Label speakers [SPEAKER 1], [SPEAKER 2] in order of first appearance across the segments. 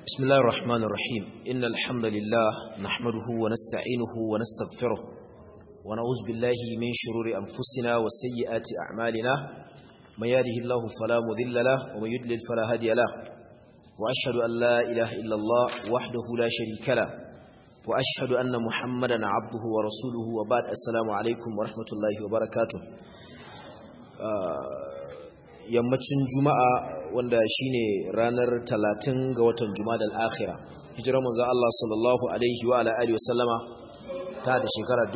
[SPEAKER 1] بسم الله الرحمن الرحيم إن الحمد لله نحمده ونستعينه ونستغفره ونعوذ بالله من شرور أنفسنا وسيئات أعمالنا من يهده الله فلا مذل له ومن يدلل فلا هادي له وأشهد أن لا إله إلا الله وحده لا شريك له وأشهد أن محمدا عبده ورسوله وبعد السلام عليكم ورحمة الله وبركاته آه yammacin juma'a wanda shine ranar talatin ga watan jumadal akhira hijirar manzo Allah sallallahu alaihi wa ala alihi wasallama ta da shekara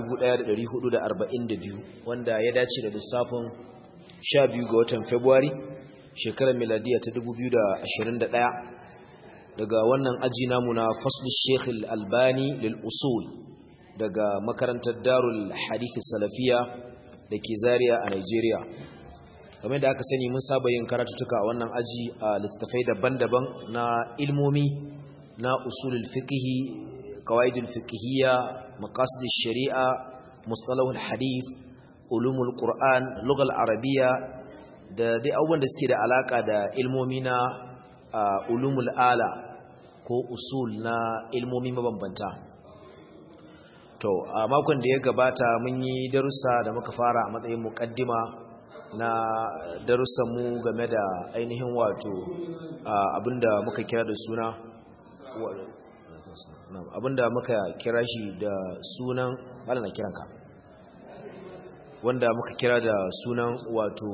[SPEAKER 1] 1442 wanda ya dace da lissafin 12 ga watan February shekarar miladiya ta 2021 daga wannan aji namu na faslu Sheikh Al-Albani lil usul daga makarantar Darul Hadith Salafiya dake Zaria a Nigeria game da aka sani mun saba yin karatutuka a wannan aji a littattafai daban-daban na ilmomi na usulul fiqhi qawaidul fiqhiyya maqasid sharia mustalahul hadith ulumul qur'an lughal arabiyya da dai abubuwan da suke da alaka da ilmomi na ulumul ala ko usul na ilmomi mabambanta to a makon da ya gabata mun yi darussa da muka fara a matsayin muqaddima na darussanmu game da ainihin wato abinda muka kira da suna abinda muka kira shi da sunan bala na kiranka wanda muka kira da sunan wato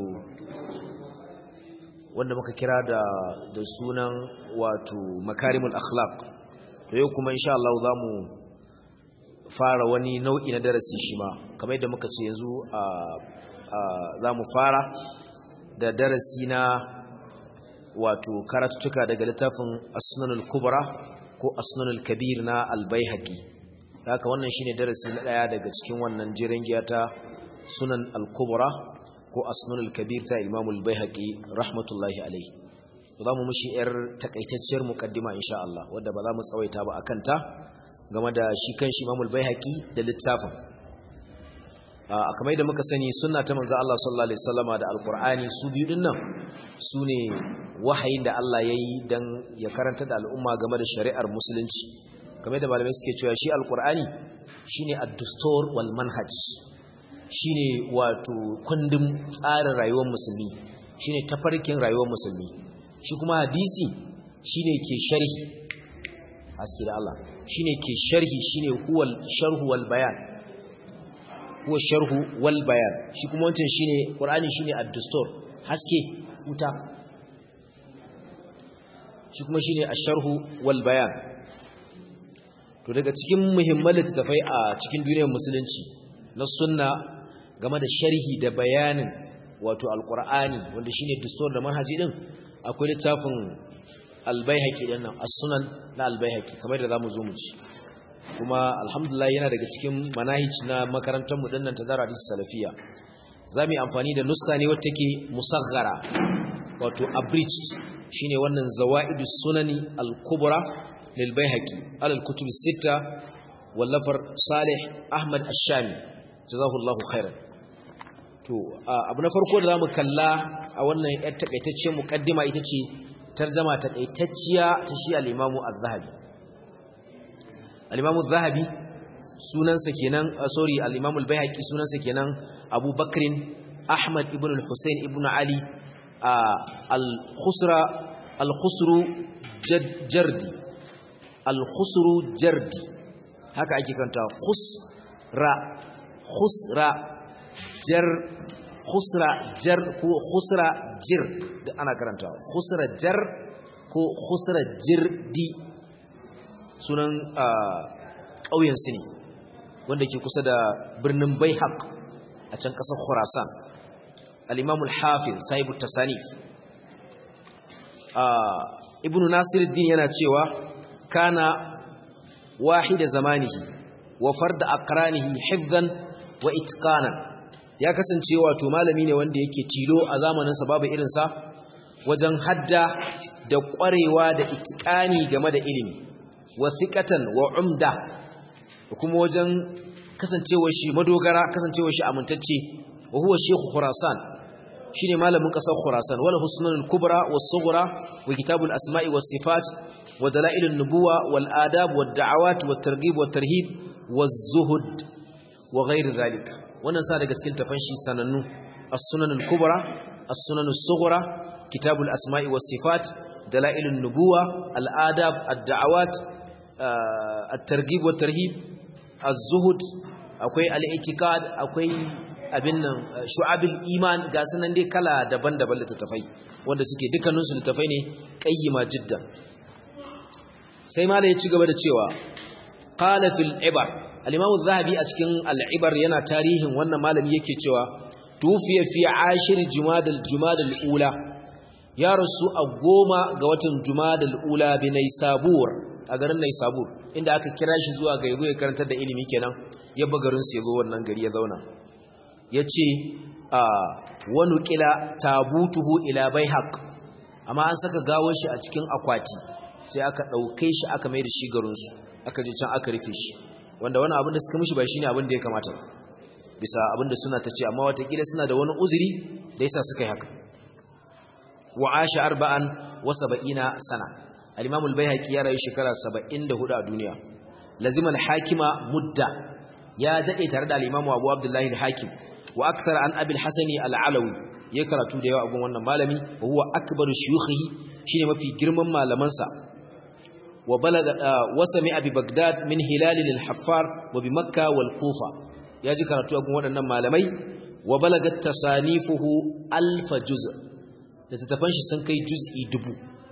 [SPEAKER 1] wanda muka kira da da sunan wato makarimul akhlaq to yau kuma insha Allah zamu fara wani nau'i na darasi shi ma kamar yadda muka ce yanzu a za mu fara da darasi na wato karatuttuka daga littafin asnanul kubra ko asnanul kabir na albayhaqi haka wannan shine darasi na daya daga cikin wannan jiran giya ta sunan al-kubra ko asnanul kabir ta imam al-bayhaqi rahmatullahi alayhi za mu mushi yar takaitacciyar muqaddima insha Allah wanda ba za mu tsawaita ba akan ta game da shi kanshi imam al-bayhaqi da littafin a kamar da muka sani sunna ta manzo Allah sallallahu alaihi wasallama da alqur'ani su biyu dinnan sune wahayin da Allah yayi dan ya karanta da al'umma game da shari'ar musulunci kamar da malamai suke cewa shi alqur'ani shine ad-dustur wal manhaj shine wato kundin tsarin rayuwar musulmi shine tafarkin rayuwar musulmi shi kuma hadisi shine ke sharhi haske da Allah shine ke sharhi shine huwal sharhu wal bayan huwa sharhu wal bayan shi kuma wancan shine qur'ani shine ad-dustur haske wuta shi kuma shine ash-sharhu wal bayan to daga cikin muhimman littafai a cikin duniyar musulunci na sunna game da sharhi da bayanin wato al-qur'ani wanda shine dustur da manhaji din akwai littafin al-baihaqi din nan as-sunan na al-baihaqi kamar da zamu zo mu ci kuma alhamdulillah yana daga cikin manahij na makarantar mu dinnan ta Zara Hadis Salafiya zamu yi amfani da nussa ne wacce take musaghara wato abridged shine wannan zawaidus sunani al-kubra lil baihaqi alal kutub sita wallafar Salih Ahmad Ash-Shami jazakallahu khairan to abu na farko da zamu kalla a wannan yar takaitaccen muqaddima ita ce tarjuma takaitacciya ta shi al-Imam Az-Zahabi al-imamu zahabi sunansa kenan sorry al-imamu al-baihaqi sunansa kenan Abu Bakrin Ahmad ibn al-Husayn ibn Ali al-Khusra al-Khusru Jardi al-Khusru Jardi haka ake kanta khusra khusra jar khusra jar ko khusra jir da ana karanta khusra jar ko khusra jirdi sunan ƙauyensu ne wanda ke kusa da birnin baihaq a can ƙasar khurasan al'imamul hafin sahibu tasanif ibn nasiruddin yana cewa kana wahida zamanihi wa farda aqranihi hifzan wa itqanan ya kasance wato malami ne wanda yake tilo a zamaninsa babu irinsa wajen hadda da ƙwarewa da itqani game da ilimi wa thiqatan wa umda kuma wajen kasancewar shi madogara kasancewar shi amintacce wa huwa shaykh khurasan shine malamin kasar Khurasan wala husnul kubra was sughra wa kitabul asma'i was sifat wa dalailun nubuwa wal adab wad da'awat wat targhib wat tarhib waz zuhud wa ghayr dhalik wannan sa daga cikin tafanshi sanannu as-sunanul kubra as-sunanus sughra kitabul asma'i was sifat dalailun nubuwa al adab ad da'awat at targhib wat tarhib az-zuhud akwai al-i'tiqad akwai abin nan shu'abil iman ga sunan dai kala daban-daban littattafai wanda suke dukkaninsu littattafai ne qayyima jiddan sai malai ya ci gaba da cewa qala fil ibar al-imam az-zahabi a cikin al-ibar yana tarihin wannan malami yake cewa tufiya fi ashir jumadal jumadal ula ya rasu a goma ga watan jumadal ula bi naysabur a garin naysabur inda aka kira shi zuwa ga yazo ya karantar da ilimi kenan ya bagarin sa yazo wannan gari ya zauna ya ce a wani ƙila tabutuhu ila bai haƙ amma an saka gawar shi a cikin akwati sai aka ɗauke shi aka mai da shi garinsu aka je can aka rufe shi wanda wani abin da suka mishi ba shi ne abin da ya kamata bisa abin da suna ta ce amma watakila suna da wani uzuri da yasa suka yi haka wa asha arba'an wa saba'ina sana al-imamul bayhaqi ya rayu shekara 74 a duniya lazimal hakima mudda ya dade tare da al-imamu abu abdullahi al-hakim wa akthar an abi al-hasani al-alawi ya karatu da yawa a gun wannan malami wa huwa akbaru shuyukhihi shine mafi girman malaman sa wa balaga wa sami'a bi bagdad min hilal al-haffar wa bi makkah wal kufa ya ji karatu a gun waɗannan malamai wa balagat tasanifuhu alf juz' da tattafan shi sun kai juz'i dubu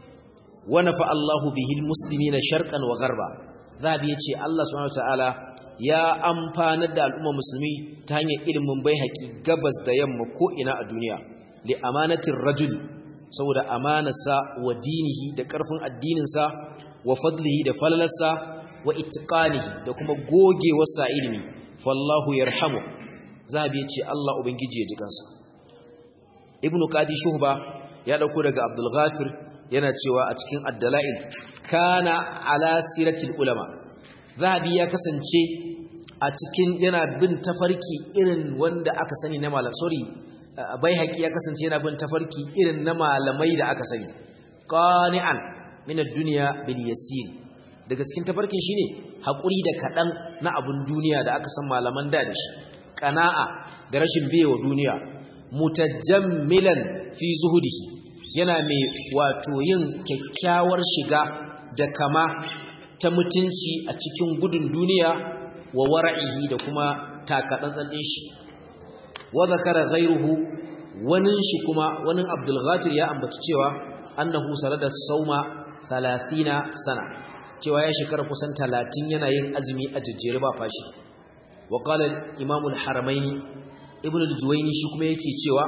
[SPEAKER 1] wa nafa Allahu bihi al-muslimina sharqan wa gharba zabi yace Allah subhanahu wa ta'ala ya amfanar da al'umma musulmi ta hanyar ilimin bai haƙi gabas da yamma ko ina a duniya li amanatin rajul saboda amanarsa wa dinihi da ƙarfin addininsa wa fadlihi da falalarsa wa itiqanihi da kuma gogewarsa ilimi fallahu yarhamu zabi ya ce Allah ubangiji ya ji kansa ibnu qadi shuhba ya dauko daga abdul ghafir yana cewa a cikin ad-dalail kana ala siratil ulama zahabi ya kasance a cikin yana bin tafarki irin wanda aka sani na malam sorry bai haƙi ya kasance yana bin tafarki irin na malamai da aka sani qani'an min ad-dunya bil yasir daga cikin tafarkin shine hakuri da kadan na abun duniya da aka san malaman da da shi qana'a da rashin biyewa duniya mutajammilan fi zuhudihi yana mai wato yin kyakkyawar shiga da kama ta mutunci a cikin gudun duniya wa wara'ihi da kuma takatsantsan din shi wa zakara ghayruhu wanin shi kuma wanin Abdul Ghafir ya ambaci cewa annahu sarada sauma 30 sana cewa ya shekara kusan 30 yana yin azumi a jejjere ba fashi wa qala Imam al-Haramaini Ibn al-Juwayni shi kuma yake cewa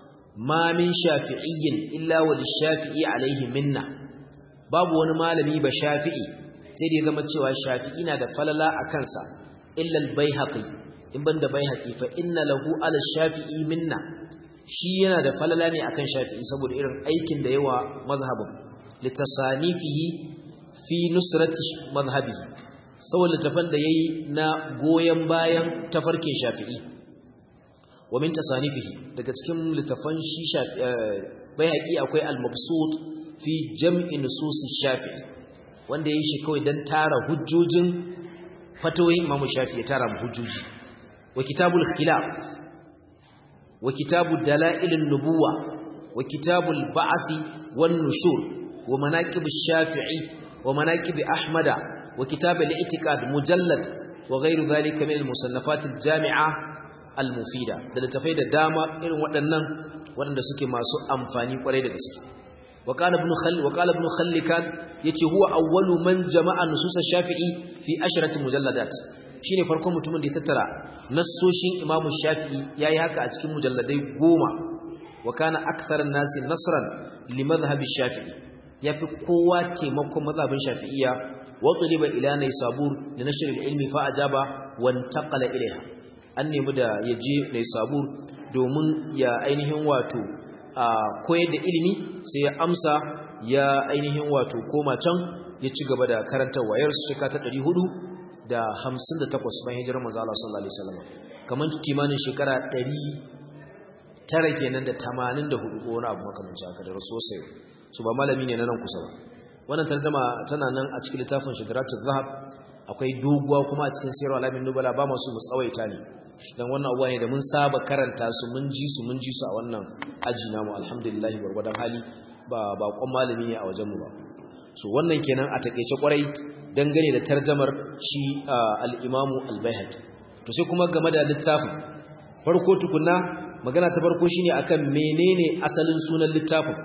[SPEAKER 1] ma min shafi'iyyin illa wa lish-shafi'i alayhi minna babu wani malami ba shafi'i sai da ya zama cewa shafi'i na da falala a kansa illal baihaqi in banda baihaqi fa inna lahu ala shafi'i minna shi yana da falala ne akan shafi'i saboda irin aikin da yawa mazhabin litasanifihi fi nusrati mazhabihi saboda tafan da yayi na goyen bayan tafarkin shafi'i wa min tasanifihi daga cikin littafan shi shafi'i baihaqi akwai al-mabsut fi jam'i nusus shafi'i wanda ya yi shi kawai don tara hujjojin fatoyin imamu shafi ya tara hujjoji wa kitabul khilaf wa kitabul dala'ilin nubuwa wa kitabul ba'afi wan nushur wa manaqib shafi'i wa manaqib ahmada wa kitab al-i'tiqad mujallad wa ghayru dhalika min al-musannafat al-jami'a al-mufida da littafai da dama irin waɗannan waɗanda suke masu amfani kwarai da gaske وقال ابن خل وقال ابن خلكان yace huwa awwalu man jama'a nusus ash-shafi'i fi ashrati mujalladat shine farkon mutumin da ya tattara nassoshin imam shafi'i yayi haka a cikin mujalladai goma wa kana akthar an-nas nasran li madhhab ash-shafi'i yafi kowa taimakon mazhabin shafi'iyya wa tuliba ila naysabur li nashr al-ilmi fa ajaba wa intaqala ilayha an nemi da yaje naysabur domin ya ainihin wato a koyar da ilimi sai ya amsa ya ainihin wato koma can ya ci gaba da karantar wayar su shika ta 400 da 58 bayan hijirar manzo Allah sallallahu alaihi wasallam kaman kimanin shekara tara kenan da tamanin da hudu ko wani abu makamanci haka da rasu sai su ba malami ne na nan kusa ba wannan tarjama tana nan a cikin littafin shidaratul zahab akwai doguwa kuma a cikin sirru alamin nubala ba masu mu tsawaita ne dan wannan abuwa ne da mun saba karanta su mun ji su mun ji su a wannan aji namu alhamdulillah gwargwadon hali ba ba kon malami ne a wajen mu ba so wannan kenan a takeice kwarai dangane da tarjamar shi al-imamu al-baihaqi to sai kuma game da littafin farko tukunna magana ta farko shine akan menene asalin sunan littafin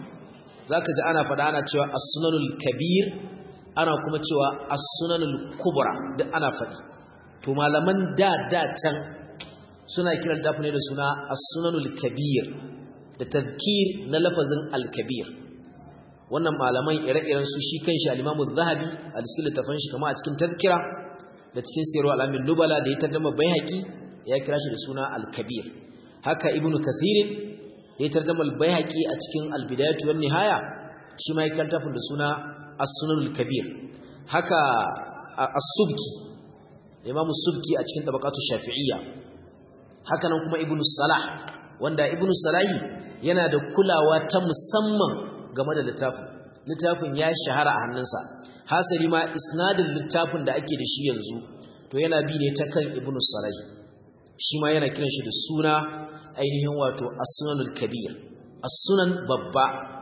[SPEAKER 1] zaka ji ana fada ana cewa as-sunanul kabir ana kuma cewa as-sunanul kubra duk ana fadi to malaman da da can suna kiran littafin ne da suna as-sunanul kabir da tazkir na lafazin al-kabir wannan malaman ire-iren su shi kanshi al-Imam az-Zahabi a cikin littafin shi kamar a cikin tazkira da cikin sirru al-Amin Nubala da ya tarjuma Baihaqi ya kira shi da suna al-Kabir haka Ibn Kathir da ya tarjuma al-Baihaqi a cikin al-Bidayah wa nihaya shi ma ya kira tafin da suna as-Sunan al-Kabir haka as-Subki Imam as-Subki a cikin tabaqatu Shafi'iyya haka nan kuma Ibn Salah wanda Ibn Salahi yana da kulawa ta musamman game da littafin littafin ya shahara a hannunsa hasali ma isnadin littafin da ake da shi yanzu to yana bi ne ta kan ibnu salahi shi ma yana kiran shi da suna ainihin wato as-sunanul kabir as-sunan babba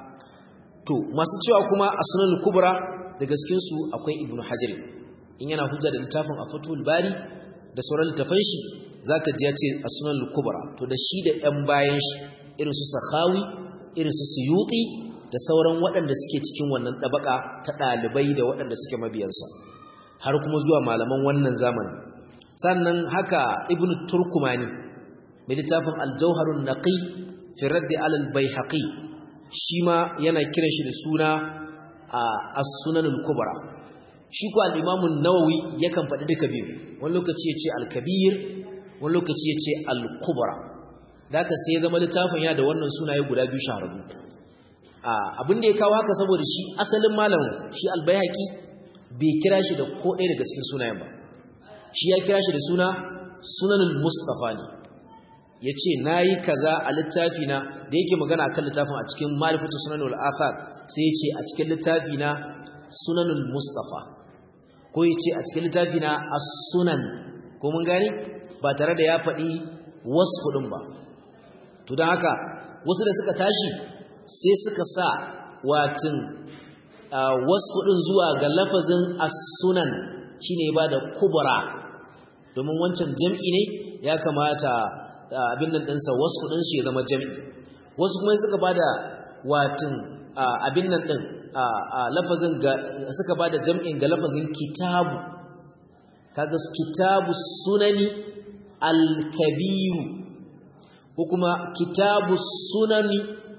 [SPEAKER 1] to masu cewa kuma as-sunanul kubra da gaskin su akwai ibnu hajar in yana hujja da littafin a fatul bari da sauran littafan shi zaka ji ya ce as-sunanul kubra to da shi da yan bayan shi irin su sakhawi irin su suyuti da sauran waɗanda suke cikin wannan ɗabaka ta ɗalibai da waɗanda suke mabiyansa har kuma zuwa malaman wannan zamani sannan haka ibn turkumani mai littafin aljauharun naqi fi raddi alal baihaqi shi ma yana kiran shi da suna a as-sunanul kubra shi ko al-imam an-nawawi yakan faɗi duka biyu wani lokaci yace al-kabir wani lokaci yace al-kubra da haka sai ya zama littafin ya da wannan sunaye guda biyu shahararru abin da ya kawo haka saboda shi asalin malamin shi albayhaqi bai kira shi da ko ɗaya daga cikin sunayen ba shi ya kira shi da suna sunanul mustafa ne yace nayi kaza a littafi na da yake magana akan littafin a cikin ma'rifatu sunanul athar sai yace a cikin littafi na sunanul mustafa ko yace a cikin littafi na as-sunan ko mun gani ba tare da ya faɗi wasfu din ba to don haka wasu da suka tashi sai suka sa watin wasu ɗin zuwa ga lafazin as-sunan shine ba da kubra domin wancan jam'i ne ya kamata abin nan ɗinsa wasu ɗin shi ya zama jam'i wasu kuma suka ba da watin abin nan ɗin lafazin ga suka ba da jam'in ga lafazin kitabu kaga kitabu sunani al-kabiru ko kuma kitabu sunani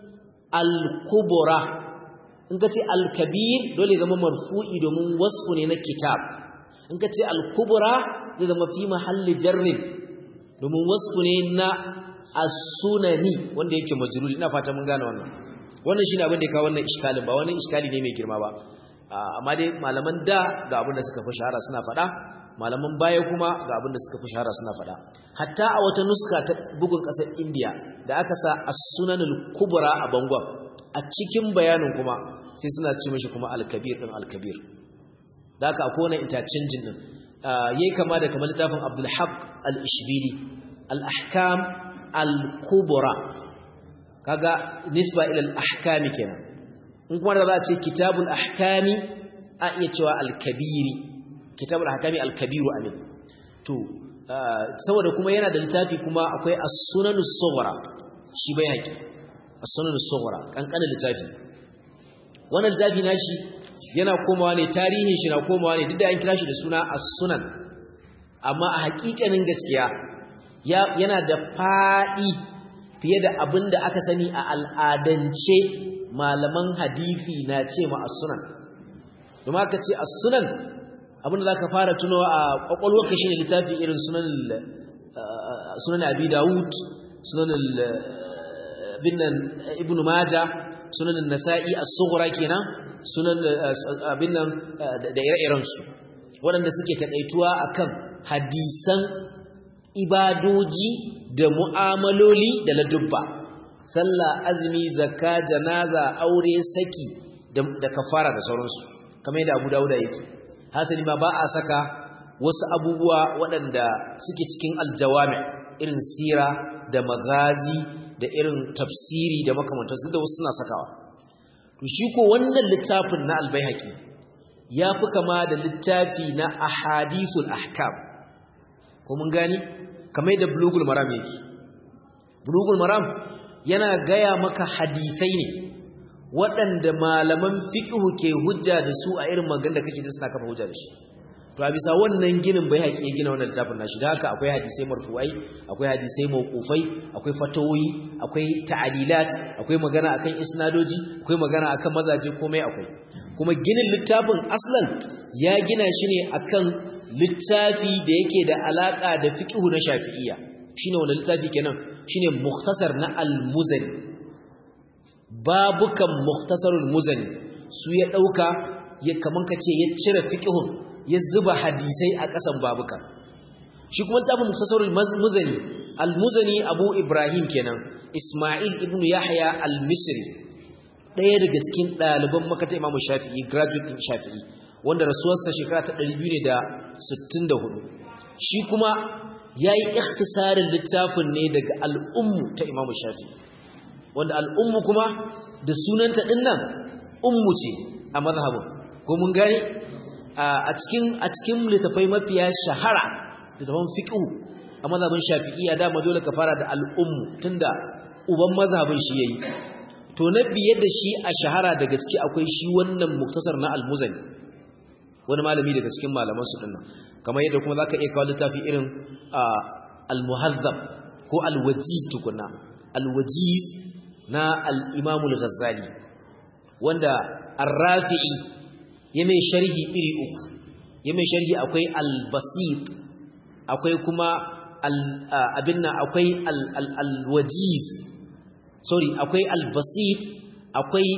[SPEAKER 1] al-kubra in ka ce al-kabir dole zama marfu'i domin wasfu ne na kitab in ka ce al-kubra zai zama fi mahalli jarrin domin wasfu ne na as-sunani wanda yake majrur ina fata mun gane wannan wannan shine abin da ya kawo wannan iskalin ba wani iskali ne mai girma ba amma dai malaman da ga abin da suka fi shahara suna faɗa malaman baya kuma ga abin da suka fi shahara suna faɗa hatta a wata nuska ta bugun ƙasar indiya da aka sa as-sunanul kubra a bangon a cikin bayanin kuma sai suna ce mishi kuma al-kabir din al-kabir da aka akwai wani interchanging din yayi kama da kamar littafin Abdul Haq al-Ishbili al-ahkam al-kubra kaga nisba ila al-ahkam kenan in kuma da za a ce kitabul ahkami a iya cewa al-kabiri kitabul ahkami al-kabiru amin to saboda kuma yana da littafi kuma akwai as-sunan as-sughra shi bai haƙi as-sunan as-sughra kankanin littafi wannan littafi nashi yana komawa ne tarihin shi na komawa ne duk da an kira shi da suna as-sunan amma a haƙiƙanin gaskiya yana da faɗi fiye da abin da aka sani a al'adance malaman hadisi na ce ma as-sunan domin aka ce as-sunan abinda za ka fara tuno a ƙwaƙwalwarka shi ne littafi irin sunan abi dawud sunan binnan ibn maja sunan nasa'i as-sughra kenan sunan binnan da ire-iren su waɗanda suke takaituwa akan hadisan ibadoji da mu'amaloli da ladubba sallah azumi zakka janaza aure saki da kafara da sauransu kamar yadda Abu Dawud yake hasali ma ba a saka wasu abubuwa waɗanda suke cikin aljawami irin sira da magazi da irin tafsiri da makamantansu da wasu suna sakawa to shi ko wannan littafin na albayhaqi ya fi kama da littafi na ahadithul ahkam ko mun gani kamar yadda bulugul maram yake bulugul maram yana gaya maka hadisai ne waɗanda malaman fiqhu ke hujja da su a irin magan da kake ji suna kafa hujja da shi to a bisa wannan ginin bai haƙi gina wannan littafin nashi da haka akwai hadisai marfu'ai akwai hadisai mawqufai akwai fatawoyi akwai ta'alilat akwai magana akan isnadoji akwai magana akan mazaje komai akwai kuma ginin littafin aslan ya gina shi ne akan littafi da yake da alaka da fiqhu na shafi'iyya shine wannan littafi kenan shine mukhtasar na al-muzani babukan mukhtasarul muzani su ya dauka ya kaman kace ya cire fiqhun ya zuba hadisai a kasan babukan shi kuma littafin mukhtasarul muzani al-muzani abu ibrahim kenan isma'il ibn yahya al-misri ɗaya daga cikin ɗaliban makata imamu shafi'i graduate ɗin shafi'i wanda rasuwarsa shekara ta 264 shi kuma ya yi ikhtisarin littafin ne daga al'ummu ta imamu shafi'i wanda al'ummu kuma da sunanta ɗin nan ummu ce a mazhabin ko mun gani a cikin a cikin littafai mafiya shahara littafan fiqhu a mazhabin shafi'iyya dama dole ka fara da al'ummu tunda uban mazhabin shi yayi to na biye da shi a shahara daga ciki akwai shi wannan muktasar na almuzani wani malami daga cikin malaman su dinnan kamar yadda kuma zaka iya kawo littafi irin al-muhazzab ko al-wajiz tukunna al-wajiz na al-imam al-ghazali wanda ar-rafi'i ya mai sharhi iri uku ya mai sharhi akwai al-basit akwai kuma abin nan akwai al-wajiz sorry akwai al-basit akwai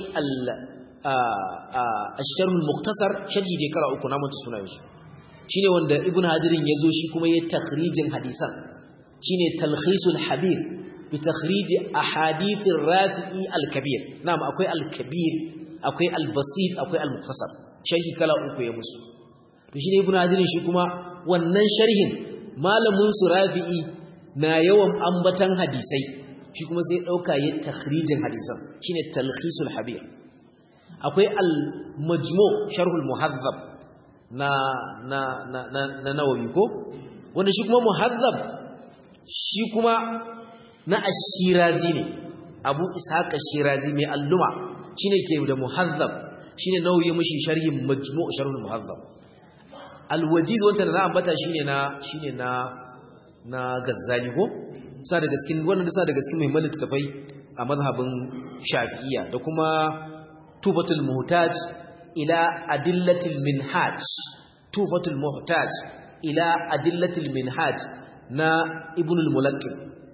[SPEAKER 1] al-sharhul muktasar sharhi da kara uku na mutu sunayen su shine wanda ibn hajirin yazo shi kuma yayin takhrijin hadisan shine talkhisul habir bi takhrij ahadith ar-rafi'i al-kabir na'am akwai al-kabir akwai al-basit akwai al-muktasar sharhi kala uku ya musu to shine ibn hajirin shi kuma wannan sharhin malamin su rafi'i na yawan ambatan hadisai shi kuma sai ɗauka yi takhrijin hadisan shine talkhisul habir akwai al-majmu sharhul muhazzab na na na na, na nawawi ko wanda shi kuma muhazzab shi kuma na ash-shirazi ne abu ishaq ash-shirazi mai alluma shine ke da muhazzab shine nawawi mishi sharhin majmu sharhul muhazzab al-wajiz wanda na ambata shine na shine na na gazzali ko sa daga cikin wannan da sa daga cikin muhimman littafai a mazhabin Shafi'iyya da kuma Tufatul Muhtaj ila Adillatil Minhaj Tufatul Muhtaj ila Adillatil Minhaj na Ibn al-Mulaqqin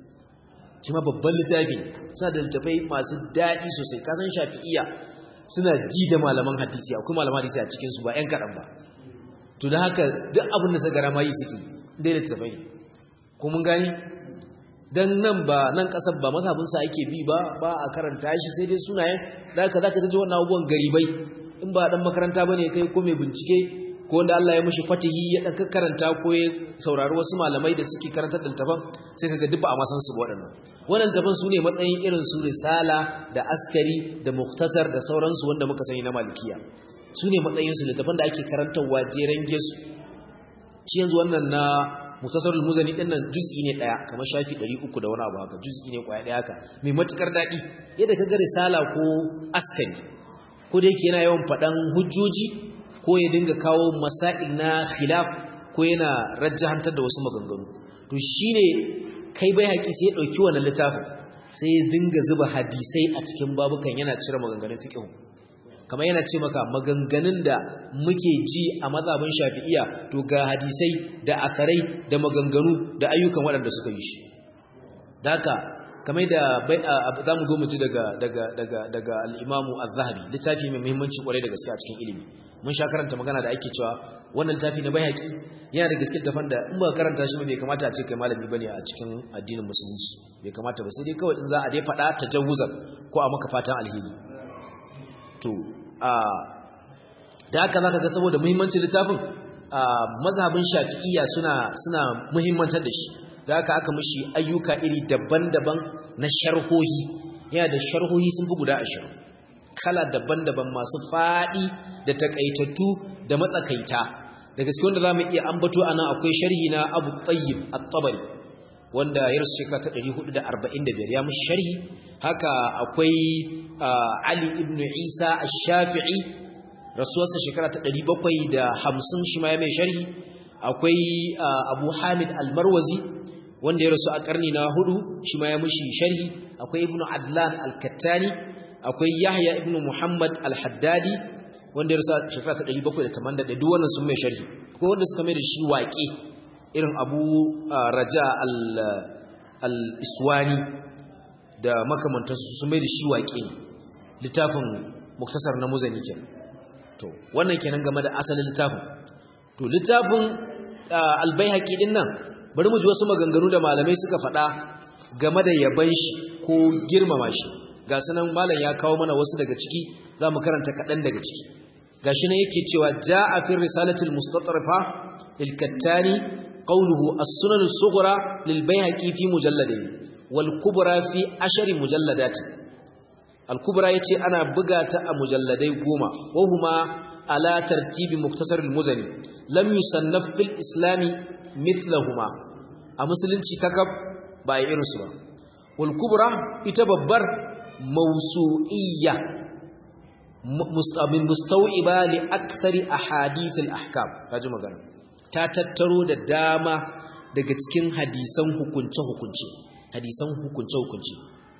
[SPEAKER 1] shi ma babban littafi sa da littafai masu daɗi sosai kasan Shafi'iyya suna ji da malaman hadisi akwai malaman hadisi a cikin su ba ƴan kaɗan ba to da haka duk abin da suka rama yi suke dai littafai ne ko mun gani dan nan ba nan kasar ba mazhabinsa ake bi ba ba a karanta shi sai dai sunayen da haka zaka ji wannan abubuwan garibai in ba dan makaranta bane kai ko mai bincike ko wanda Allah ya mishi fatihi ya dan karanta ko ya saurari wasu malamai da suke karantar da littafan sai kaga duk ba a masan su waɗannan wannan littafan su ne matsayin irin su risala da askari da muktasar da sauransu wanda muka sani na malikiya su ne matsayin su littafan da ake karantarwa jeren gesu shi yanzu wannan na mutasarrul muzani din nan juz'i ne daya kamar shafi 300 da wani abu haka juz'i ne kwaya daya haka mai matukar dadi yadda kaga risala ko askari ko da yake yana yawan fadan hujjoji ko ya dinga kawo masail na khilaf ko yana rajjahantar da wasu maganganu to shine kai bai haƙi sai ya dauki wannan littafin sai ya dinga zuba hadisai a cikin babukan yana cire maganganun fiqh kamar yana ce maka maganganun da muke ji a mazhabin shafi'iya to ga hadisai da asarai da maganganu da ayyukan waɗanda suka yi shi daka kamar da za mu zo mu ji daga daga daga daga al-Imam Az-Zahabi littafi mai muhimmanci kwarai da gaske a cikin ilimi mun sha karanta magana da ake cewa wannan littafi na Baihaqi yana da gaske tafan da in ba karanta shi ba bai kamata a ce kai malami bane a cikin addinin musulunci bai kamata ba sai dai kawai in za a dai faɗa tajawuzan ko a maka fatan alheri to a da haka zaka ga saboda muhimmancin littafin mazhabin Shafi'iyya suna suna muhimmantar da shi da haka aka mishi ayyuka iri daban-daban na sharhohi yana da sharhohi sun fi guda ashirin kala daban-daban masu faɗi da takaitattu da matsakaita da gaske wanda za mu iya ambato a nan akwai sharhi na abu tsayyib at-tabari wanda ya rasu shekara ta 445 ya mushi sharhi haka akwai ali ibn isa ash-shafi'i rasuwarsa shekara ta 750 shi ma ya mai sharhi akwai abu hamid al-marwazi wanda ya rasu a karni na hudu shi ma ya mushi sharhi akwai ibn adlan al-kattani akwai yahya ibn muhammad al-haddadi wanda ya rasu a shekara ta 781 duk wannan sun mai sharhi akwai wanda suka mai da shi waƙe irin abu raja al-iswani da makamantansu sun mai da shi waƙe littafin muktasar na muzani kenan to wannan kenan game da asalin littafin to littafin albayhaqi din nan bari mu ji wasu maganganu da malamai suka faɗa game da yaban shi ko girmama shi ga sanan malam ya kawo mana wasu daga ciki zamu karanta kaɗan daga ciki gashi ne yake cewa jaa fi risalatil mustatrafa lil kattani qawluhu as-sunan as-sughra lil bayhaqi fi mujalladayn wal kubra fi ashari mujalladat al kubra yace ana buga ta a mujalladai goma wa huma ala tartibi muktasar al muzani lam yusannaf fil islami mithlahuma a musulunci kakab ba irin su ba wal kubra ita babbar mawsu'iyya mustamin mustawiba li akthari ahadith al ahkam kaji magana ta tattaro da dama daga cikin hadisan hukunce hukunce hadisan hukunce hukunce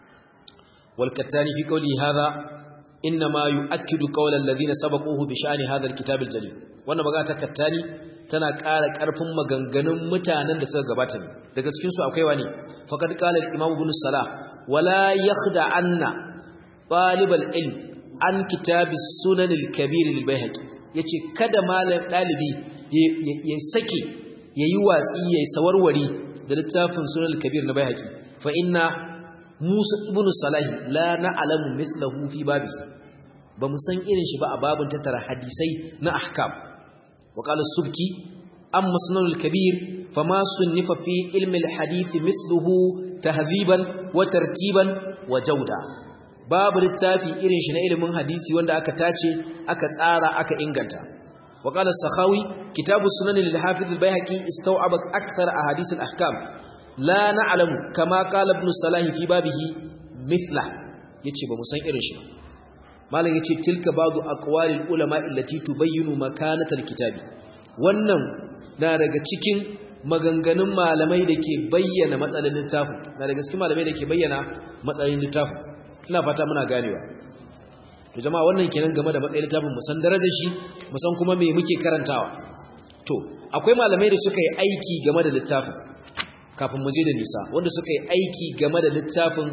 [SPEAKER 1] wal kattani fi qawli hadha inma yu'akkidu qawla alladhina sabaquhu bi sha'ni hadha al kitab al jalil wannan magana ta kattani tana ƙara ƙarfin maganganun mutanen da suka gabata ne daga cikin su akwai wani faqad qala al imam ibn salah wala yakhda anna talib al ilm an kitab as sunan al kabir al bayhaqi yace kada malam dalibi ya sake yayi watsi yayi sawarwari da littafin sunan al kabir na bayhaqi fa inna musa ibn salah la na'lamu mithlahu fi babihi ba mu san irin shi ba a babin tattara hadisai na ahkam وقال السبكي أما سنن الكبير فما صنف في علم الحديث مثله تهذيبا وترتيبا وجودا باب littafi irin shi na ilimin hadisi wanda aka tace aka tsara aka inganta وقال السخاوي كتاب السنن للحافظ البيهقي استوعب أكثر أحاديث الأحكام لا نعلم كما قال ابن صلاح في بابه مثله yace ba mu san irin shi malam yace tilka ba'du aqwalil ulama allati tubayyinu makanatal kitabi wannan na daga cikin maganganun malamai da ke bayyana matsalin littafin na daga cikin malamai da ke bayyana matsalin littafin ina fata muna ganewa to jama'a wannan kenan game da matsayin littafin mu san darajar shi mu san kuma me muke karantawa to akwai malamai da suka yi aiki game da littafin kafin mu je da nisa wanda suka yi aiki game da littafin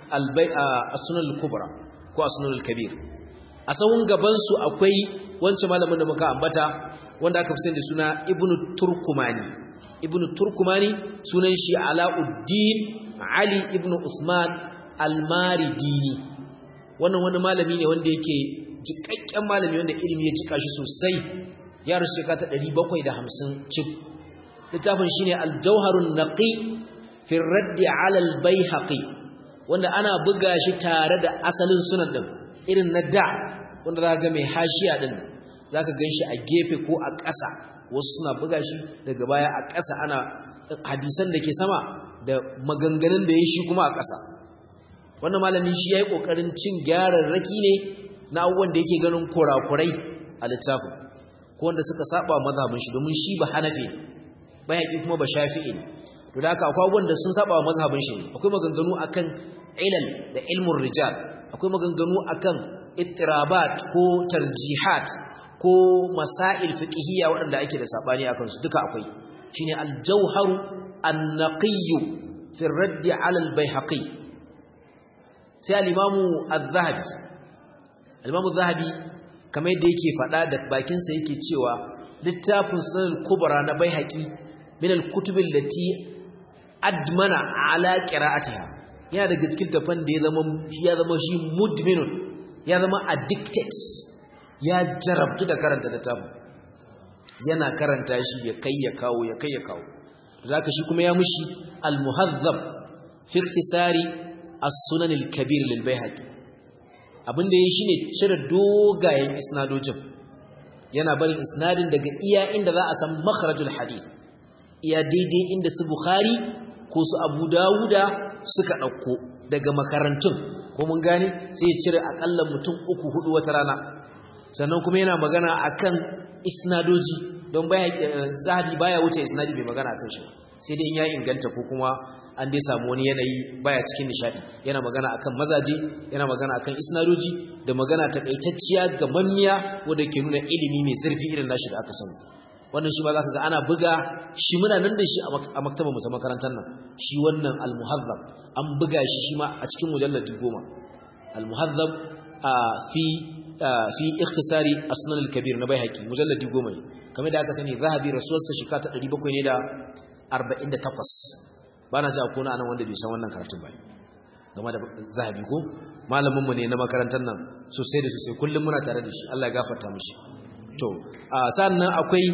[SPEAKER 1] as-sunan al-kubra ko as-sunan al-kabir a sahun gaban su akwai wancan malamin da muka ambata wanda aka fi da suna ibnu turkumani ibnu turkumani sunan shi alauddin ali ibnu usman al-maridini wannan wani malami ne wanda yake jikakken malami wanda ilimi ya jika shi sosai ya rushe ka ta 750 cif littafin shine al-jawharun naqi fi radd ala al-baihaqi wanda ana buga shi tare da asalin sunan din irin na da wanda za ga mai hashiya din za ka gan shi a gefe ko a ƙasa wasu suna buga shi daga baya a ƙasa ana hadisan da ke sama da maganganun da ya shi kuma a ƙasa wannan malami shi ya yi ƙoƙarin cin gyararraki ne na abubuwan da yake ganin kurakurai a littafin ko wanda suka saba mazhabin shi domin shi ba hanafi bayaki kuma ba shafi'i ne to da haka akwai abubuwan da sun saba mazhabin shi akwai maganganu akan ilal da ilmun rijal akwai maganganu akan ittirabat ko tarjihat ko masail fiqhiyya waɗanda ake da sabani akan su duka akwai shine al-jawhar an-naqiy fi ar-radd 'ala al-bayhaqi sai al-imamu az-zahabi al-imamu az-zahabi kamar yadda yake faɗa da bakin sa yake cewa littafin sunan al-kubra na baihaqi min al-kutub allati admana ala qira'atiha yana daga cikin tafan da ya zama ya zama shi mudminun ya zama addicted ya jarabtu da karanta littafin yana karanta shi ya kai ya kawo ya kai ya kawo zaka shi kuma ya mushi al-muhazzab fi ikhtisari as-sunan al-kabir lil bayhaqi abinda yayi shine cire dogayen isnadojin yana barin isnadin daga iya inda za a san makharajul hadith iya daidai inda su bukhari ko su abu dawuda suka dauko daga makarantun ko mun gane sai ya cire akalla mutum uku hudu wata rana sannan kuma yana magana akan isnadoji don baya zahabi baya wuce isnadi bai magana akan shi sai dai in ya inganta ko kuma an dai samu wani yanayi baya cikin nishadi yana magana akan mazaje yana magana akan isnadoji da magana takaitacciya ga mammiya wanda ke nuna ilimi mai zurfi irin nashi da aka samu wannan shi ma zaka ga ana buga shi muna nan da shi a maktabar mu ta makarantar nan shi wannan al-muhazzab an buga shi shi ma a cikin mujalladi goma al-muhazzab fi fi ikhtisari asnan al-kabir na baihaqi mujalladi goma ne kamar da aka sani zahabi rasuwarsa shika ta 700 ne da 48 bana ji akwai nan wanda bai san wannan karatun ba game da zahabi ko malamin mu ne na makarantar nan sosai da sosai kullum muna tare da shi Allah ya gafarta mishi to sannan akwai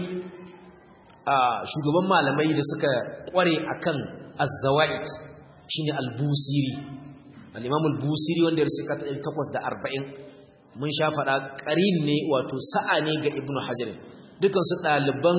[SPEAKER 1] shugaban malamai da suka kware akan az-zawaid shine al-busiri al-imam al-busiri wanda ya rusuka ta 840 mun sha fada qarin ne wato sa'a ne ga ibnu hajar dukan su daliban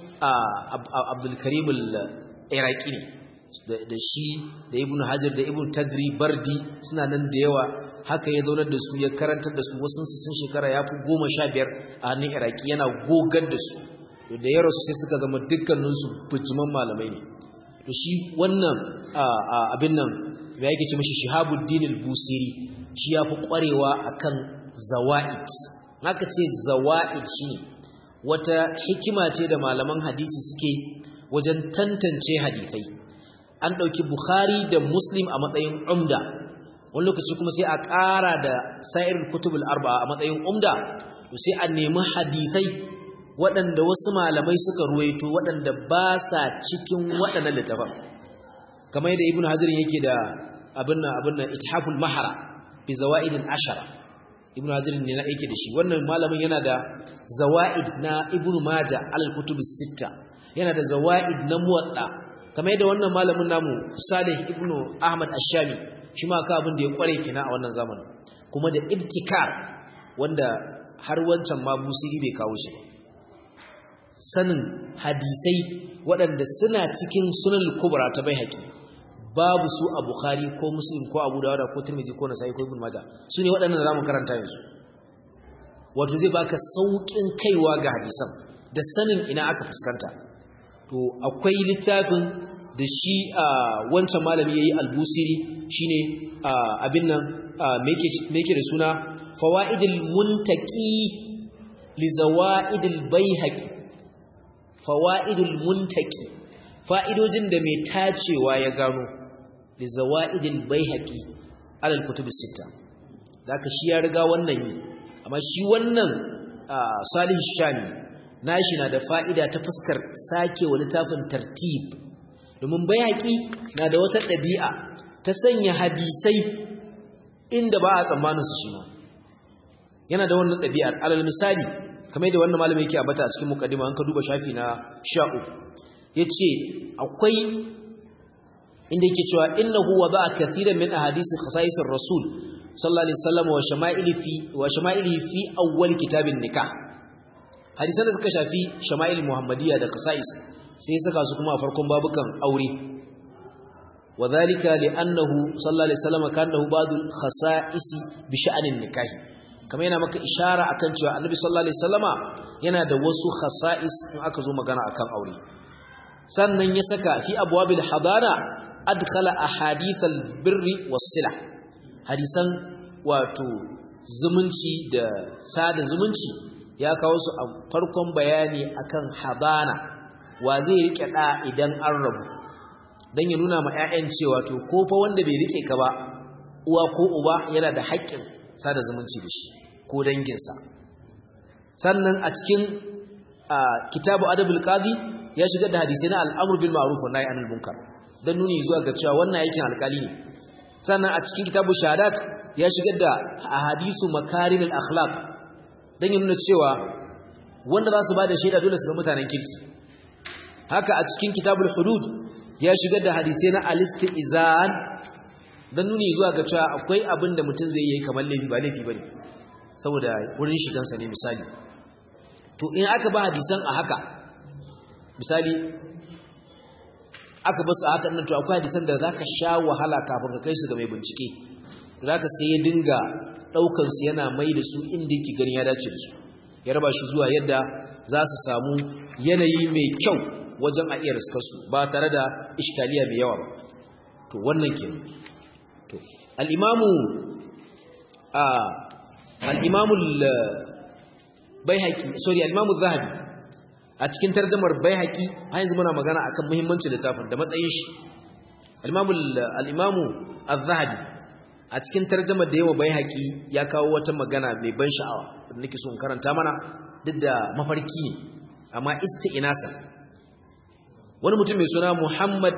[SPEAKER 1] abdul karim al-iraqi ne da shi da ibnu hajar da ibnu tagri bardi suna nan da yawa haka ya zaunar da su ya karantar da su wasu sun shekara ya fi goma sha biyar a hannun iraki yana gogar da su da ya rasu sai suka zama dukkaninsu bijiman malamai ne to shi wannan abin nan ya yake ce mashi shihabuddin al-busiri shi ya fi kwarewa akan zawa'id haka ce zawa'id shi wata hikima ce da malaman hadisi suke wajen tantance hadisai an ɗauki bukhari da muslim a matsayin umda wani lokaci kuma sai a ƙara da sa'irin kutubul arba a matsayin umda sai a nemi hadisai waɗanda wasu malamai suka ruwaito waɗanda ba sa cikin waɗannan littafan kamar yadda ibnu hazirin yake da abin nan abin nan ithaful mahara bi zawaidin ashara ibnu hazirin ne na yake da shi wannan malamin yana da zawaid na ibnu maja alal kutubus sitta yana da zawaid na muwatta kamar yadda wannan malamin namu salih ibnu ahmad ash-shami shi ma ka abin da ya kware kina a wannan zamanin kuma da ibtikar wanda har wancan ma busiri bai kawo shi ba sanin hadisai waɗanda suna cikin sunan kubra ta bai haƙi babu su a bukhari ko muslim ko abu dawuda ko tirmidhi ko nasai ko ibn majah su ne waɗannan zamu karanta yanzu wato zai baka saukin kaiwa ga hadisan da sanin ina aka fuskanta to akwai littafin da shi wancan malami yayi albusiri shine abin nan me yake da suna fawaidul muntaqi li zawaidil baihaqi fawaidul muntaqi fa'idojin da mai tacewa ya gano li zawaidil baihaqi alal kutubus sita zaka shi ya riga wannan yi amma shi wannan salih shami nashi na da fa'ida ta fuskar sake wa littafin tartib domin bayaki na da wata ɗabi'a ta sanya hadisai inda ba a tsammanin su shi ma yana da wannan ɗabi'ar alal misali kamar yadda wannan malami yake abata a cikin mukaddima an ka duba shafi na 13 yace akwai inda yake cewa innahu wada'a kaseeran min ahadisi khasa'isir rasul sallallahu alaihi wasallam wa shama'ili fi wa shama'ili fi awwal kitabin nikah hadisan da suka shafi shama'il muhammadiyya da khasa'is sai saka su kuma a farkon babukan aure wadhalika li'annahu sallallahu alaihi wasallam kana ba'd al-khasa'is bi sha'anin nikahi kamar yana maka ishara akan cewa annabi sallallahu alaihi wasallama yana da wasu khasa'is in aka zo magana akan aure sannan ya saka fi abwabil hadara adkhala ahadith al-birri was-silah hadisan wato zumunci da sada zumunci ya kawo su a farkon bayani akan habana wa zai rike da idan an rabu dan ya nuna ma ƴaƴan cewa to ko fa wanda bai rike ka ba uwa ko uba yana da haƙƙin sada zumunci da shi ko danginsa sannan a cikin kitabu adabul qadi ya shigar da hadisi na al'amr bil ma'ruf wa nahy anil munkar dan nuni zuwa ga cewa wannan aikin alƙali ne sannan a cikin kitabu shahadat ya shigar da ahadisu makarimul akhlaq dan nuna cewa wanda za su bada shaida dole su zama mutanen kirki haka a cikin kitabul hudud ya shigar da hadisai na al-istizan dan nuni zuwa ga cewa akwai abin da mutum zai yi kamar laifi ba laifi bane saboda wurin shigansa ne misali to in aka ba hadisan a haka misali aka basu a haka nan to akwai hadisan da zaka sha wahala kafin ka kai su ga mai bincike zaka sai ya dinga daukan su yana mai da su inda yake ganin ya dace da su ya raba shi zuwa yadda za su samu yanayi mai kyau wajen a iya riskar su ba tare da iskaliya mai yawa ba to wannan kenan to al-imamu a al-imamu al-baihaqi sorry al-imamu zahabi a cikin tarjumar baihaqi har yanzu muna magana akan muhimmancin littafin da matsayin shi al-imamu al-imamu az-zahabi a cikin tarjumar da yawa baihaqi ya kawo wata magana mai ban sha'awa da nake so in karanta mana duk da mafarki ne amma isti'nasa wani mutum mai suna Muhammad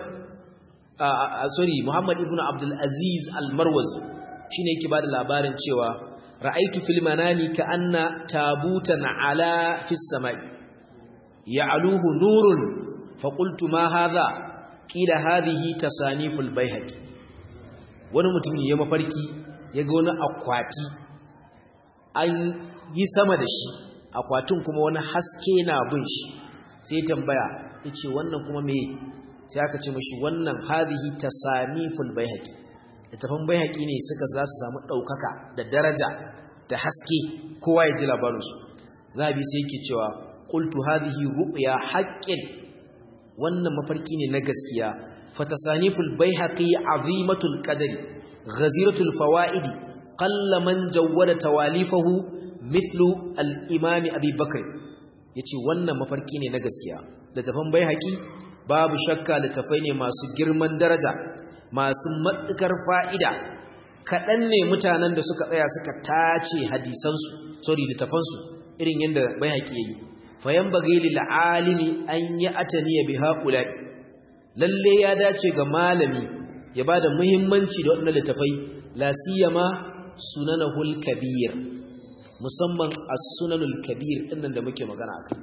[SPEAKER 1] sorry Muhammad ibn Abdul Aziz Al-Marwazi shine yake bada labarin cewa ra'aitu fil manami ka anna tabutan ala fis samai ya'luhu nurun fa qultu ma hadha qila hadhihi tasaniful bayhaqi wani mutum ne ya mafarki yaga wani akwati an yi sama da shi akwatin kuma wani haske na bin shi sai tambaya yace wannan kuma me sai aka ce mashi wannan hadhihi tasaniful baihaqi littafin baihaqi ne suka za su samu daukaka da daraja da haske kowa ya ji labarin su zabi sai yake cewa qultu hadhihi ru'ya haqqin wannan mafarki ne na gaskiya fatasaniful baihaqi azimatul qadri ghaziratul fawaidi qalla man jawwada tawalifahu mithlu al-imam abi bakr yace wannan mafarki ne na gaskiya littafin baihaqi babu shakka littafai ne masu girman daraja masu matsukar fa'ida kaɗan ne mutanen da suka tsaya suka tace hadisansu sorry littafansu irin yadda bai haƙi yayi fayan bagai lil'alimi an yi atani ya bi haƙula lalle ya dace ga malami ya ba da muhimmanci da waɗannan littafai lasiyama sunanahul kabir musamman as-sunanul kabir ɗinnan da muke magana akai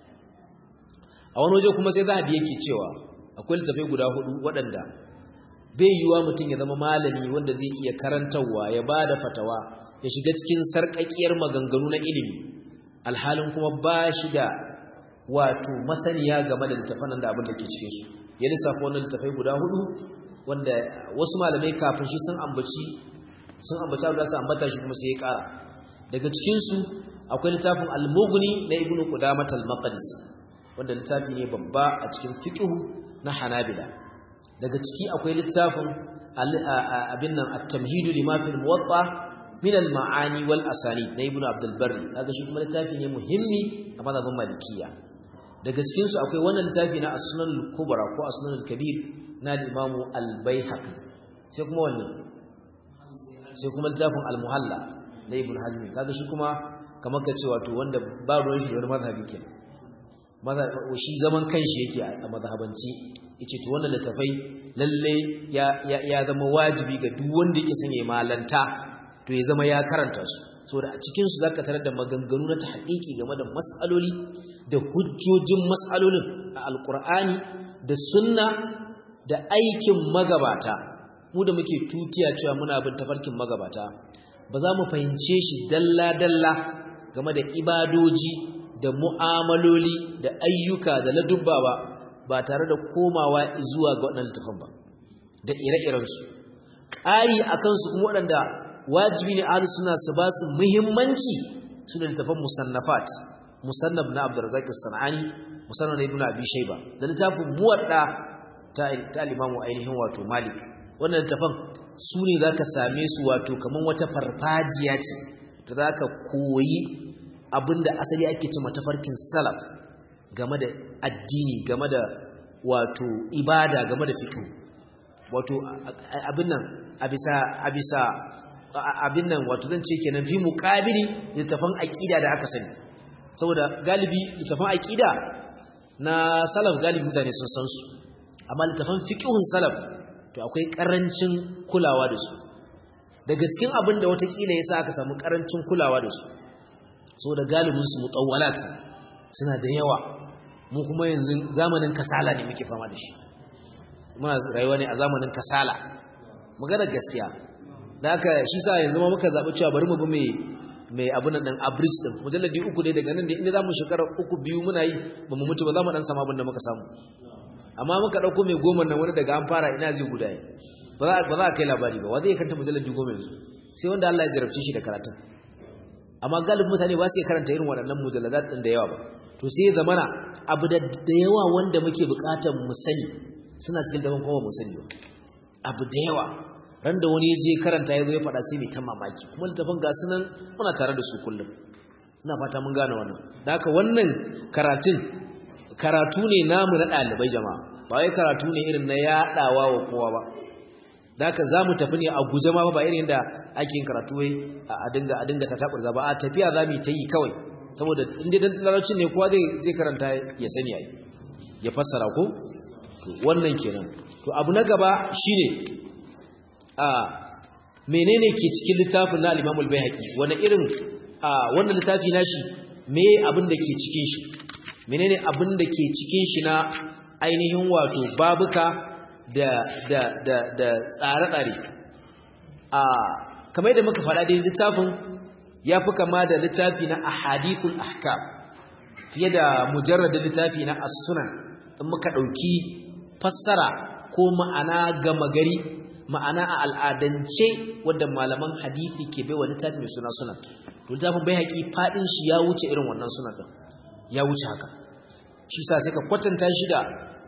[SPEAKER 1] a wani waje kuma sai zahabi yake cewa akwai littafai guda hudu waɗanda bai yiwa mutum ya zama malami wanda zai iya karantarwa ya ba da fatawa ya shiga cikin sarƙaƙiyar maganganu na ilimi alhalin kuma ba shi da wato masaniya game da littafan da abin da ke cikin su ya lissafa wannan littafai guda hudu wanda wasu malamai kafin shi sun ambaci sun ambaci abu da su ambata shi kuma sai ya ƙara daga cikinsu akwai littafin al-mughni na ibnu qudamah al-maqdisi wanda littafi ne babba a cikin fiqhu na Hanabila daga ciki akwai littafin abin nan at-tamhid lima fi al-muwatta min al-ma'ani wal asani na ibnu abdul barri kaga shi kuma littafi ne muhimmi a mazhabin malikiya daga cikin su akwai wannan littafi na as-sunan al-kubra ko as-sunan al-kabir na al-imam al-baihaqi sai kuma wannan sai kuma littafin al-muhalla na ibn hazmi kaga shi kuma kamar ka ce wato wanda ba ruwan shi da wani mazhabi kenan shi zaman kanshi yake a mazhabanci yace to wannan littafai lalle ya ya zama wajibi ga duk wanda yake son ya malanta to ya zama ya karanta su saboda a cikin su zaka tarar da maganganu na tahqiqi game da mas'aloli da hujjojin mas'alolin a alqur'ani da sunna da aikin magabata mu da muke tutiya cewa muna bin tafarkin magabata ba za mu fahimce shi dalla dalla game da ibadoji da mu'amaloli da ayyuka da ladubba ba ba tare da komawa zuwa ga waɗannan littafan ba da ire-irensu ƙari a kansu kuma waɗanda wajibi ne ahli suna su ba su muhimmanci su da littafan musannafat musannaf na abdurrazzaq as-sanani musannaf na ibnu abi shayba da littafin muwadda ta ta limamu ainihin wato malik wannan littafan su ne zaka same su wato kaman wata farfajiya ce da zaka koyi abinda asali ake cewa tafarkin salaf game da addini game da wato ibada game da fiqh wato abin nan a bisa a bisa abin nan wato zan ce kenan fi muqabili littafan aqida da aka sani saboda galibi littafan aqida na salaf galibi mutane sun san su amma littafan fiqhun salaf to akwai karancin kulawa da su daga cikin abin da watakila yasa aka samu karancin kulawa da su saboda galibin su mutawwalat suna da yawa mu kuma yanzu zamanin kasala ne muke fama da shi muna rayuwa ne a zamanin kasala magana gaskiya da haka shi sa yanzu ma muka zaɓi cewa bari mu bi mai mai abin nan average din mujalladi uku ne daga nan da inda zamu shekara uku biyu muna yi ba mu mutu ba za mu dan samu abin da muka samu amma muka dauko mai goma nan wani daga an fara ina zai guda ba za ba za kai labari ba wa zai kanta mujalladi goma yanzu sai wanda Allah ya jarabce shi da karatun amma galibin mutane ba su iya karanta irin waɗannan mujalladat din da yawa ba to sai ya zamana abu da yawa wanda muke buƙatar mu sani suna cikin daban kowa mu sani ba abu da yawa ran da wani je karanta ya zo ya faɗa sai mai ta mamaki kuma littafin ga sunan muna tare da su kullum ina fata mun gane wannan da haka wannan karatun karatu ne namu na ɗalibai jama'a ba wai karatu ne irin na yaɗawa wa kowa ba da haka za mu tafi ne a guje ma ba irin da ake yin karatu wai a dinga a dinga tataɓar ba a tafiya za mu ta yi kawai saboda inda dan larabcin ne kowa zai karanta ya sani ai ya fassara ko wannan kenan to abu na gaba shine a menene ke cikin littafin na al-Imam al-Baihaqi wani irin wannan littafi nashi me abin da ke cikin shi menene abin da ke cikin shi na ainihin wato babuka da da da da tsare-tsare a kamar da muka faɗa da littafin yafi kama da littafi na ahadithul ahkam fiye da mujarradin littafi na as-sunan in muka dauki fassara ko ma'ana gama gari ma'ana a al'adance wadda malaman hadisi ke baiwa littafi mai suna sunan to littafin bai haƙi faɗin shi ya wuce irin wannan sunan ɗin ya wuce haka shi sa sai ka kwatanta shi da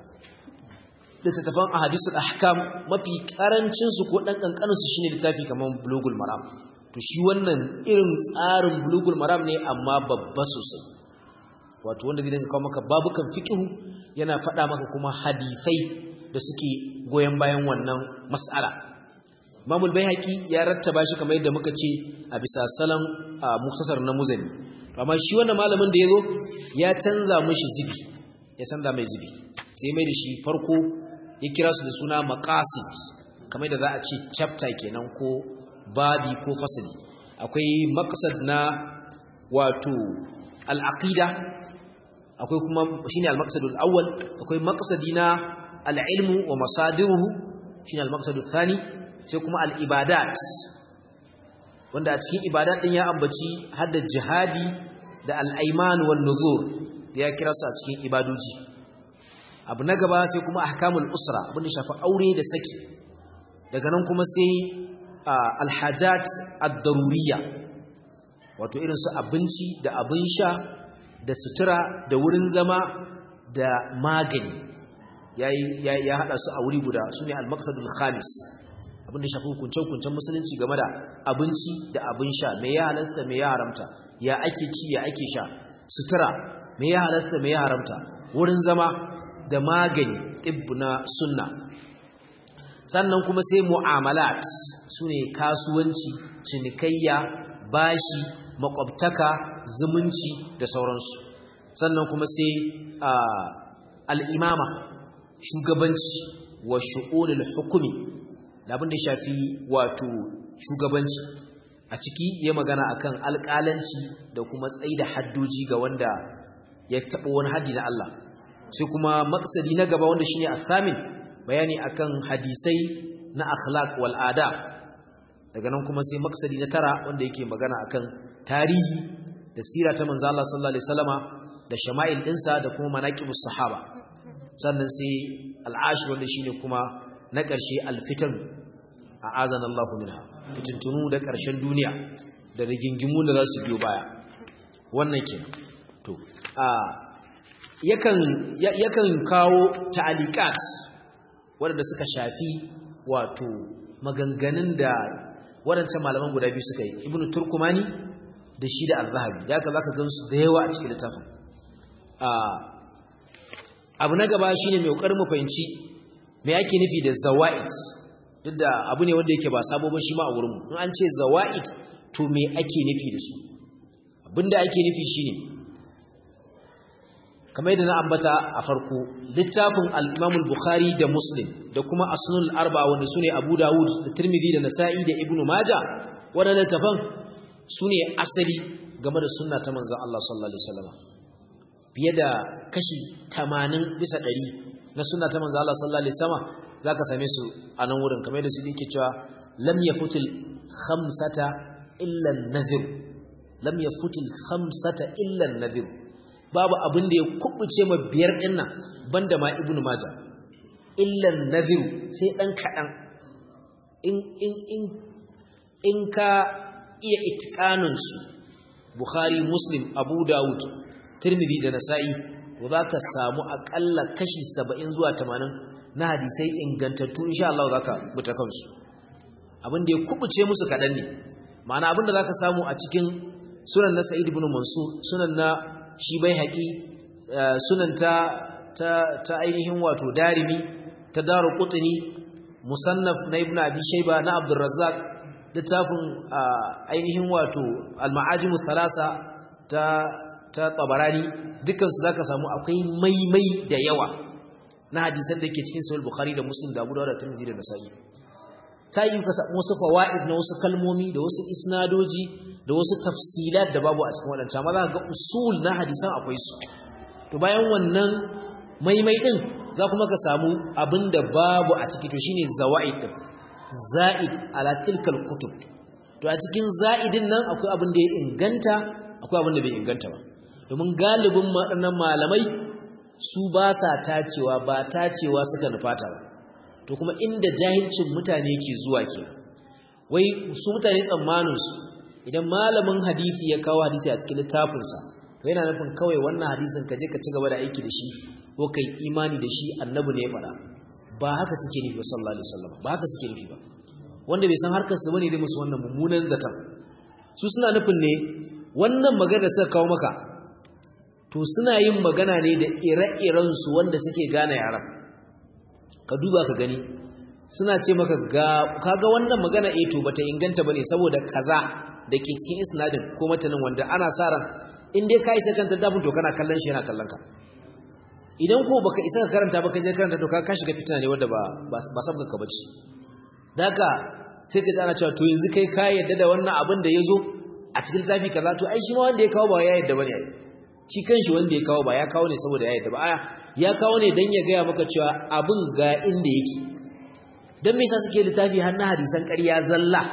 [SPEAKER 1] littattafan ahadisul ahkam mafi karancin su ko dan kankanin su shine littafi kaman bulugul maram to shi wannan irin tsarin bulugul maram ne amma babba sosai wato wanda zai dinga kawo maka babukan fiqhu yana faɗa maka kuma hadisai da suke goyon bayan wannan mas'ala Imam al-Baihaqi ya rattaba shi kamar yadda muka ce a bisa salon muktasar na muzani amma shi wannan malamin da yazo ya canza mishi zibi ya canza mai zibi sai mai da shi farko ya kira su da suna maqasid kamar da za a ce chapter kenan ko babi ko fasali akwai maqsad na wato al-aqida akwai kuma shine al-maqsadul awwal akwai maqsadi na al-ilmu wa masadiruhu shine al-maqsadul thani sai kuma al-ibadat wanda a cikin ibadat din ya ambaci hadda jihadi da al-ayman wan nuzur da ya kira su a cikin ibadoji abu na gaba sai kuma ahkamul usra abinda shafi aure da saki daga nan kuma sai al-hajat ad-daruriyya wato irin su abinci da abin sha da sutura da wurin zama da magani ya haɗa su a wuri guda su ne al-maqsadul khamis abinda shafi hukunce-hukuncen musulunci game da abinci da abin sha me ya halasta me ya haramta ya ake ci ya ake sha sutura me ya halasta me ya haramta wurin zama da magani tibbu na sunna sannan kuma sai mu'amalat su ne kasuwanci cinikayya bashi makwabtaka zumunci da sauransu sannan kuma sai al'imama shugabanci wa shu'ulul hukumi da abin da shafi wato shugabanci a ciki ya magana akan alƙalanci da kuma tsayi da haddoji ga wanda ya taɓa wani haddi na Allah sai kuma maksadi na gaba wanda shine asamin bayani akan hadisai na akhlaq wal adab daga nan kuma sai maksadi na tara wanda yake magana akan tarihi da sira ta manzo Allah sallallahu alaihi wasallama da shama'il dinsa da kuma manaqibus sahaba sannan sai al'ashir wanda shine kuma na ƙarshe alfitan a'azana Allah minha fitintunu da ƙarshen duniya da rigingimu da za su biyo baya wannan kenan to a yakan yakan kawo ta'aliqat waɗanda suka shafi wato maganganun da waɗancan malaman guda biyu suka yi ibnu turkumani da shi da al-zahabi da haka zaka gansu da yawa a cikin littafin abu na gaba shine mai kokarin mu fahimci me yake nufi da zawaid duk da abu ne wanda yake ba sabo ba shi ma a wurinmu in an ce zawa'id to me ake nufi da su abinda ake nufi shine kamar yadda na ambata a farko littafin al-Imam al-Bukhari da Muslim da kuma Asnul Arba wanda sune Abu Dawud da Tirmidhi da Nasa'i da Ibn Majah wadannan tafan sune asali game da sunna ta manzon Allah sallallahu alaihi wasallam fiye da kashi 80 bisa 100 na sunna ta manzon Allah sallallahu alaihi wasallam zaka same su a nan wurin kamar yadda su yake cewa lam yafutil khamsata illa an-nadhir lam yafutil khamsata illa an-nadhir babu abin da ya kubuce ma biyar din nan banda ma ibnu maja illa an-nadhir sai dan kadan in in in in ka iya itqanun su bukhari muslim abu daud tirmidhi da nasa'i to zaka samu akalla kashi 70 zuwa 80 na hadisai ingantattu insha Allah zaka buta kansu abin da ya kubuce musu kadan ne ma'ana abin da zaka samu a cikin sunan na Sa'id ibn Mansur sunan na shi bai haƙi sunan ta ta ainihin wato Darimi ta Daru Qutni musannaf na Ibn Abi Shayba na Abdul Razzaq littafin ainihin wato Al-Ma'ajim thalasa ta ta Tabarani dukkan su zaka samu akwai maimai da yawa na hadisan da ke cikin Sahih Bukhari da Muslim da Abu Dawud da Tirmidhi da Nasa'i ta yi ka samu wasu fawaid na wasu kalmomi da wasu isnadoji da wasu tafsilat da babu a cikin waɗanta amma za ga usul na hadisan akwai su to bayan wannan maimai din za kuma ka samu abin da babu a ciki to shine zawaid din za'id ala tilkal kutub to a cikin za'idin nan akwai abin da ya inganta akwai abin da bai inganta ba domin galibin waɗannan malamai su ba sa tacewa ba tacewa suka nufata ba to kuma inda jahilcin mutane ke zuwa ke wai su mutane tsammaninsu idan malamin hadisi ya kawo hadisi a cikin littafinsa to yana nufin kawai wannan hadisin ka je ka ci gaba da aiki da shi ko kai imani da shi annabi ne ya faɗa ba haka suke nufi ba sallallahu alaihi wasallam ba haka suke nufi ba wanda bai san harkar su bane dai musu wannan mummunan zaton su suna nufin ne wannan magana suka kawo maka to suna yin magana ne da ire-iren su wanda suke gane yaran ka duba ka gani suna ce maka ga kaga wannan magana eh to bata inganta bane saboda kaza da ke cikin isnadin ko matanin wanda ana sa ran in dai ka isa kan tadabun to kana kallon shi yana kallon ka idan ko baka isa ka karanta ba ka je karanta to ka ka shiga fitina ne wanda ba ba sabga ka bace daga sai ka tsara cewa to yanzu kai ka yadda da wannan abin da yazo a cikin zafi kaza to ai shi ma wanda ya kawo ba ya yadda bane ai shi kanshi wanda ya kawo ba ya kawo ne saboda ya yadda ba aya ya kawo ne dan ya gaya maka cewa abin ga inda yake dan me yasa suke littafi har na hadisan ƙarya zalla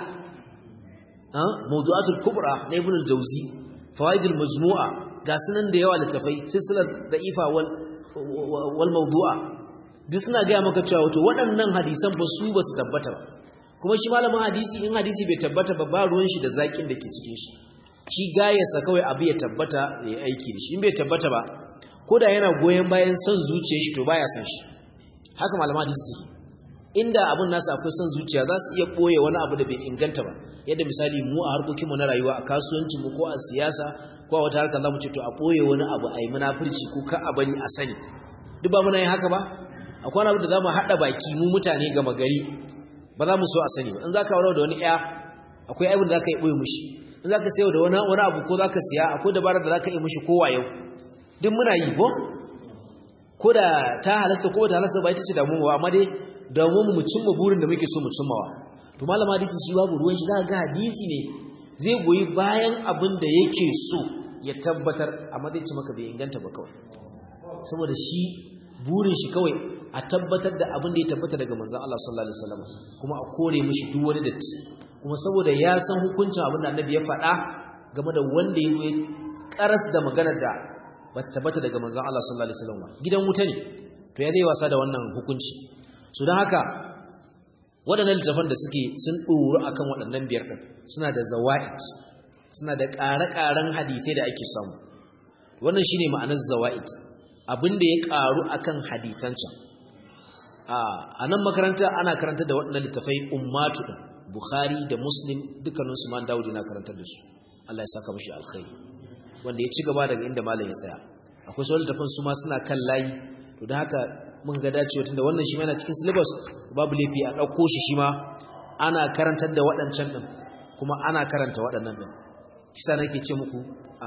[SPEAKER 1] ha mawdu'atul kubra na ibn al-jawzi fawaidul majmu'a ga sunan da yawa littafai silsilar da'ifa wal wal mawdu'a duk suna gaya maka cewa wato waɗannan hadisan ba su ba su tabbata ba kuma shi malamin hadisi in hadisi bai tabbata ba ba ruwan shi da zakin da ke cikin shi shi gayarsa kawai abu ya tabbata ya aiki da shi in bai tabbata ba ko da yana goyon bayan son zuciyar shi to baya son shi haka malaman hadisi suke inda abun nasu akwai son zuciya za su iya ɓoye wani abu da bai inganta ba yadda misali mu a harkokinmu na rayuwa a kasuwancinmu ko a siyasa ko a wata harkar za mu ce to a ɓoye wani abu a yi munafurci ko ka a bari a sani duk ba muna yin haka ba akwai wani abu da za mu haɗa baki mu mutane gama gari ba za mu so a sani ba in za ka aure da wani ɗaya akwai abin da za ka yi ɓoye mushi in za ka sayo da wani abu ko za ka siya akwai dabarar da za ka yi mushi kowa yau duk muna yi ko ko da ta halasta ko ta halasta ba ita ce damuwa amma dai damuwa mu cimma burin da muke so mu cimmawa to malama hadisi shi babu ruwan shi za ga hadisi ne zai goyi bayan abin da yake so ya tabbatar amma zai ci maka bai inganta ba kawai saboda shi burin shi kawai a tabbatar da abin da ya tabbata daga manzon Allah sallallahu alaihi wasallam kuma a kore mishi duk wani datti kuma saboda ya san hukuncin abin da annabi ya faɗa game da wanda ya zo karas da maganar da ba ta tabbata daga manzon Allah sallallahu alaihi wasallam gidan wuta ne to ya zai wasa da wannan hukunci so don haka waɗannan littafan da suke sun ɗoru akan waɗannan biyar ɗin suna da zawa'id suna da ƙare-ƙaren hadisai da ake samu wannan shine ma'anar zawa'id abin da ya ƙaru akan hadisan can a nan makaranta ana karantar da waɗannan littafai ummatu ɗin bukhari da muslim dukkaninsu man dawudi na karantar da su Allah ya saka mashi alkhairi wanda ya ci gaba daga inda malam ya tsaya akwai sauran littafan su ma suna kan layi to da haka mun ga dacewa tunda wannan shi ma yana cikin syllabus babu laifi a ɗauko shi shi ma ana karantar da waɗancan ɗin kuma ana karanta waɗannan ɗin shi sa nake ce muku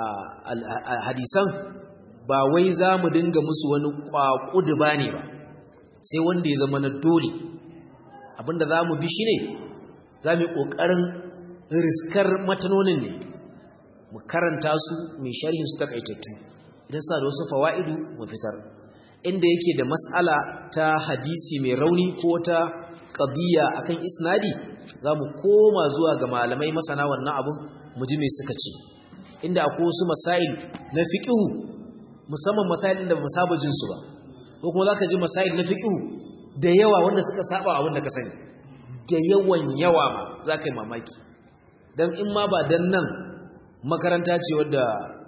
[SPEAKER 1] a hadisan ba wai za mu dinga musu wani ƙwaƙudu ba ne ba sai wanda ya zama na dole abinda za mu bi shi ne za mu yi ƙoƙarin riskar matanonin ne mu karanta su mai sharhin su takaitattu idan suna da wasu fawa'idu mu fitar inda yake da mas'ala ta hadisi mai rauni ko ta qadiya akan isnadi zamu koma zuwa ga malamai masana wannan abun mu ji me suka ce inda akwai wasu masail na fiqhu musamman masail inda ba mu saba jin su ba ko kuma zaka ji masail na fiqhu da yawa wanda suka saba abin da ka sani da yawan yawa ma zaka yi mamaki dan in ma ba dan nan makaranta ce wadda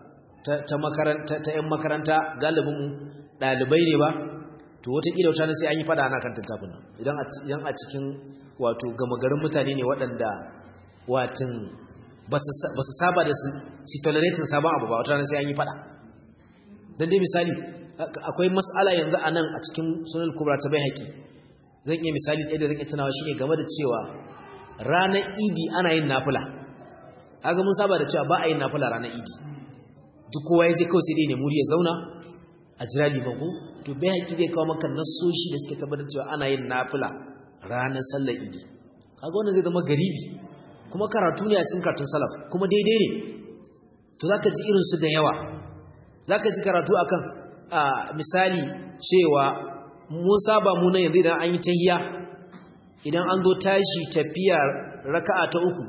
[SPEAKER 1] ta makaranta ta yan makaranta galibin dalibai ne ba to wataƙila wata sai an yi fada ana kan tattafin nan idan a cikin wato gama garin mutane ne waɗanda watin ba su saba da su tolerating sabon abu ba wata sai an yi fada don dai misali akwai mas'ala yanzu a nan a cikin sunan kubra ta bai haƙi zan iya misali ɗaya da zan iya tunawa shine game da cewa ranar idi ana yin nafula haka mun saba da cewa ba a yin nafula ranar idi duk kowa ya je kawai sai dai ne muri ya zauna a jira liman ko to bai haƙi zai kawo maka nasoshi da suke tabbatar cewa ana yin nafila ranar sallar idi kaga wannan zai zama garibi kuma karatu ne a cikin karatun salaf kuma daidai ne to zaka ji irin su da yawa zaka ji karatu akan a misali cewa mun saba mu nan yanzu idan an yi tahiyya idan an zo tashi tafiya raka'a ta uku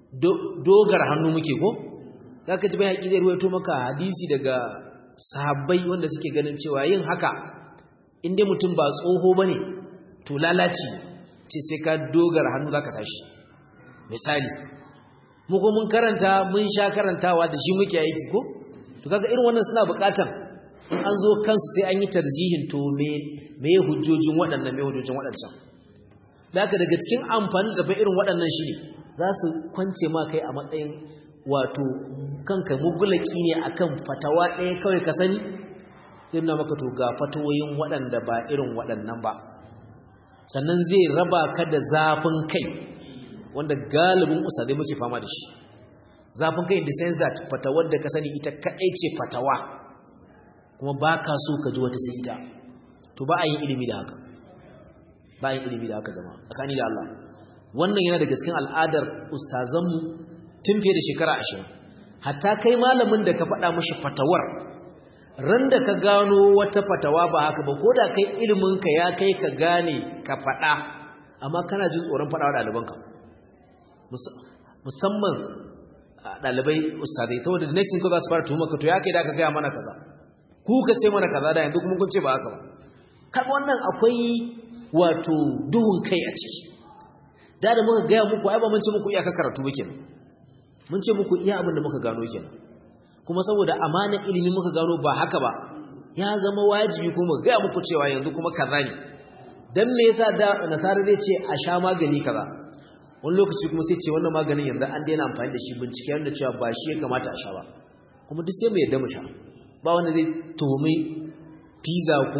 [SPEAKER 1] dogar hannu muke ko zaka ji bai haƙi zai ruwaito maka hadisi daga sahabbai wanda suke ganin cewa yin haka inda mutum ba tsoho bane to lalaci ce sai ka dogara hannu zaka tashi misali mu ko mun karanta mun sha karantawa da shi muke aiki ko to kaga irin wannan suna bukatan in an zo kansu sai an yi tarjihin to me me hujjojin waɗannan me hujjojin waɗancan da haka daga cikin amfani da irin waɗannan shi ne za su kwance ma kai a matsayin wato kanka mugulaki ne akan fatawa ɗaya kawai ka sani zai nuna maka to ga fatawoyin waɗanda ba irin waɗannan ba sannan zai raba ka da zafin kai wanda galibin usadai muke fama da shi zafin kai in the sense that fatawar da ka sani ita kaɗai ce fatawa kuma ba ka so ka ji wata sai ita to ba a yin ilimi da haka ba a yin ilimi da haka zama tsakani da Allah wannan yana da gaskin al'adar ustazanmu tun fiye da shekara ashirin hatta kai malamin da ka faɗa mashi fatawar ran da ka gano wata fatawa ba haka ba ko da kai iliminka ya kai ka gane ka faɗa amma kana jin tsoron faɗawa ɗalibanka musamman ɗalibai ustadai saboda the next thing ko za su fara tuhuma ka to ya kai da ka gaya mana kaza ku ka ce mana kaza da yanzu kuma kun ce ba haka ba kaga wannan akwai wato duhun kai a ciki da da muka gaya muku ai ba mun ce muku iyaka karatu ba kenan mun ce muku iya abin da muka gano kenan kuma saboda amanar ilimi muka gano ba haka ba ya zama wajibi kuma ga muku cewa yanzu kuma kaza ne dan me yasa da nasara zai ce a sha magani kaza wani lokaci kuma sai ce wannan maganin yanzu an daina amfani da shi bincike yanda cewa ba shi ya kamata a sha ba kuma duk sai mu yadda mu sha ba wanda zai tuhumi pizza ko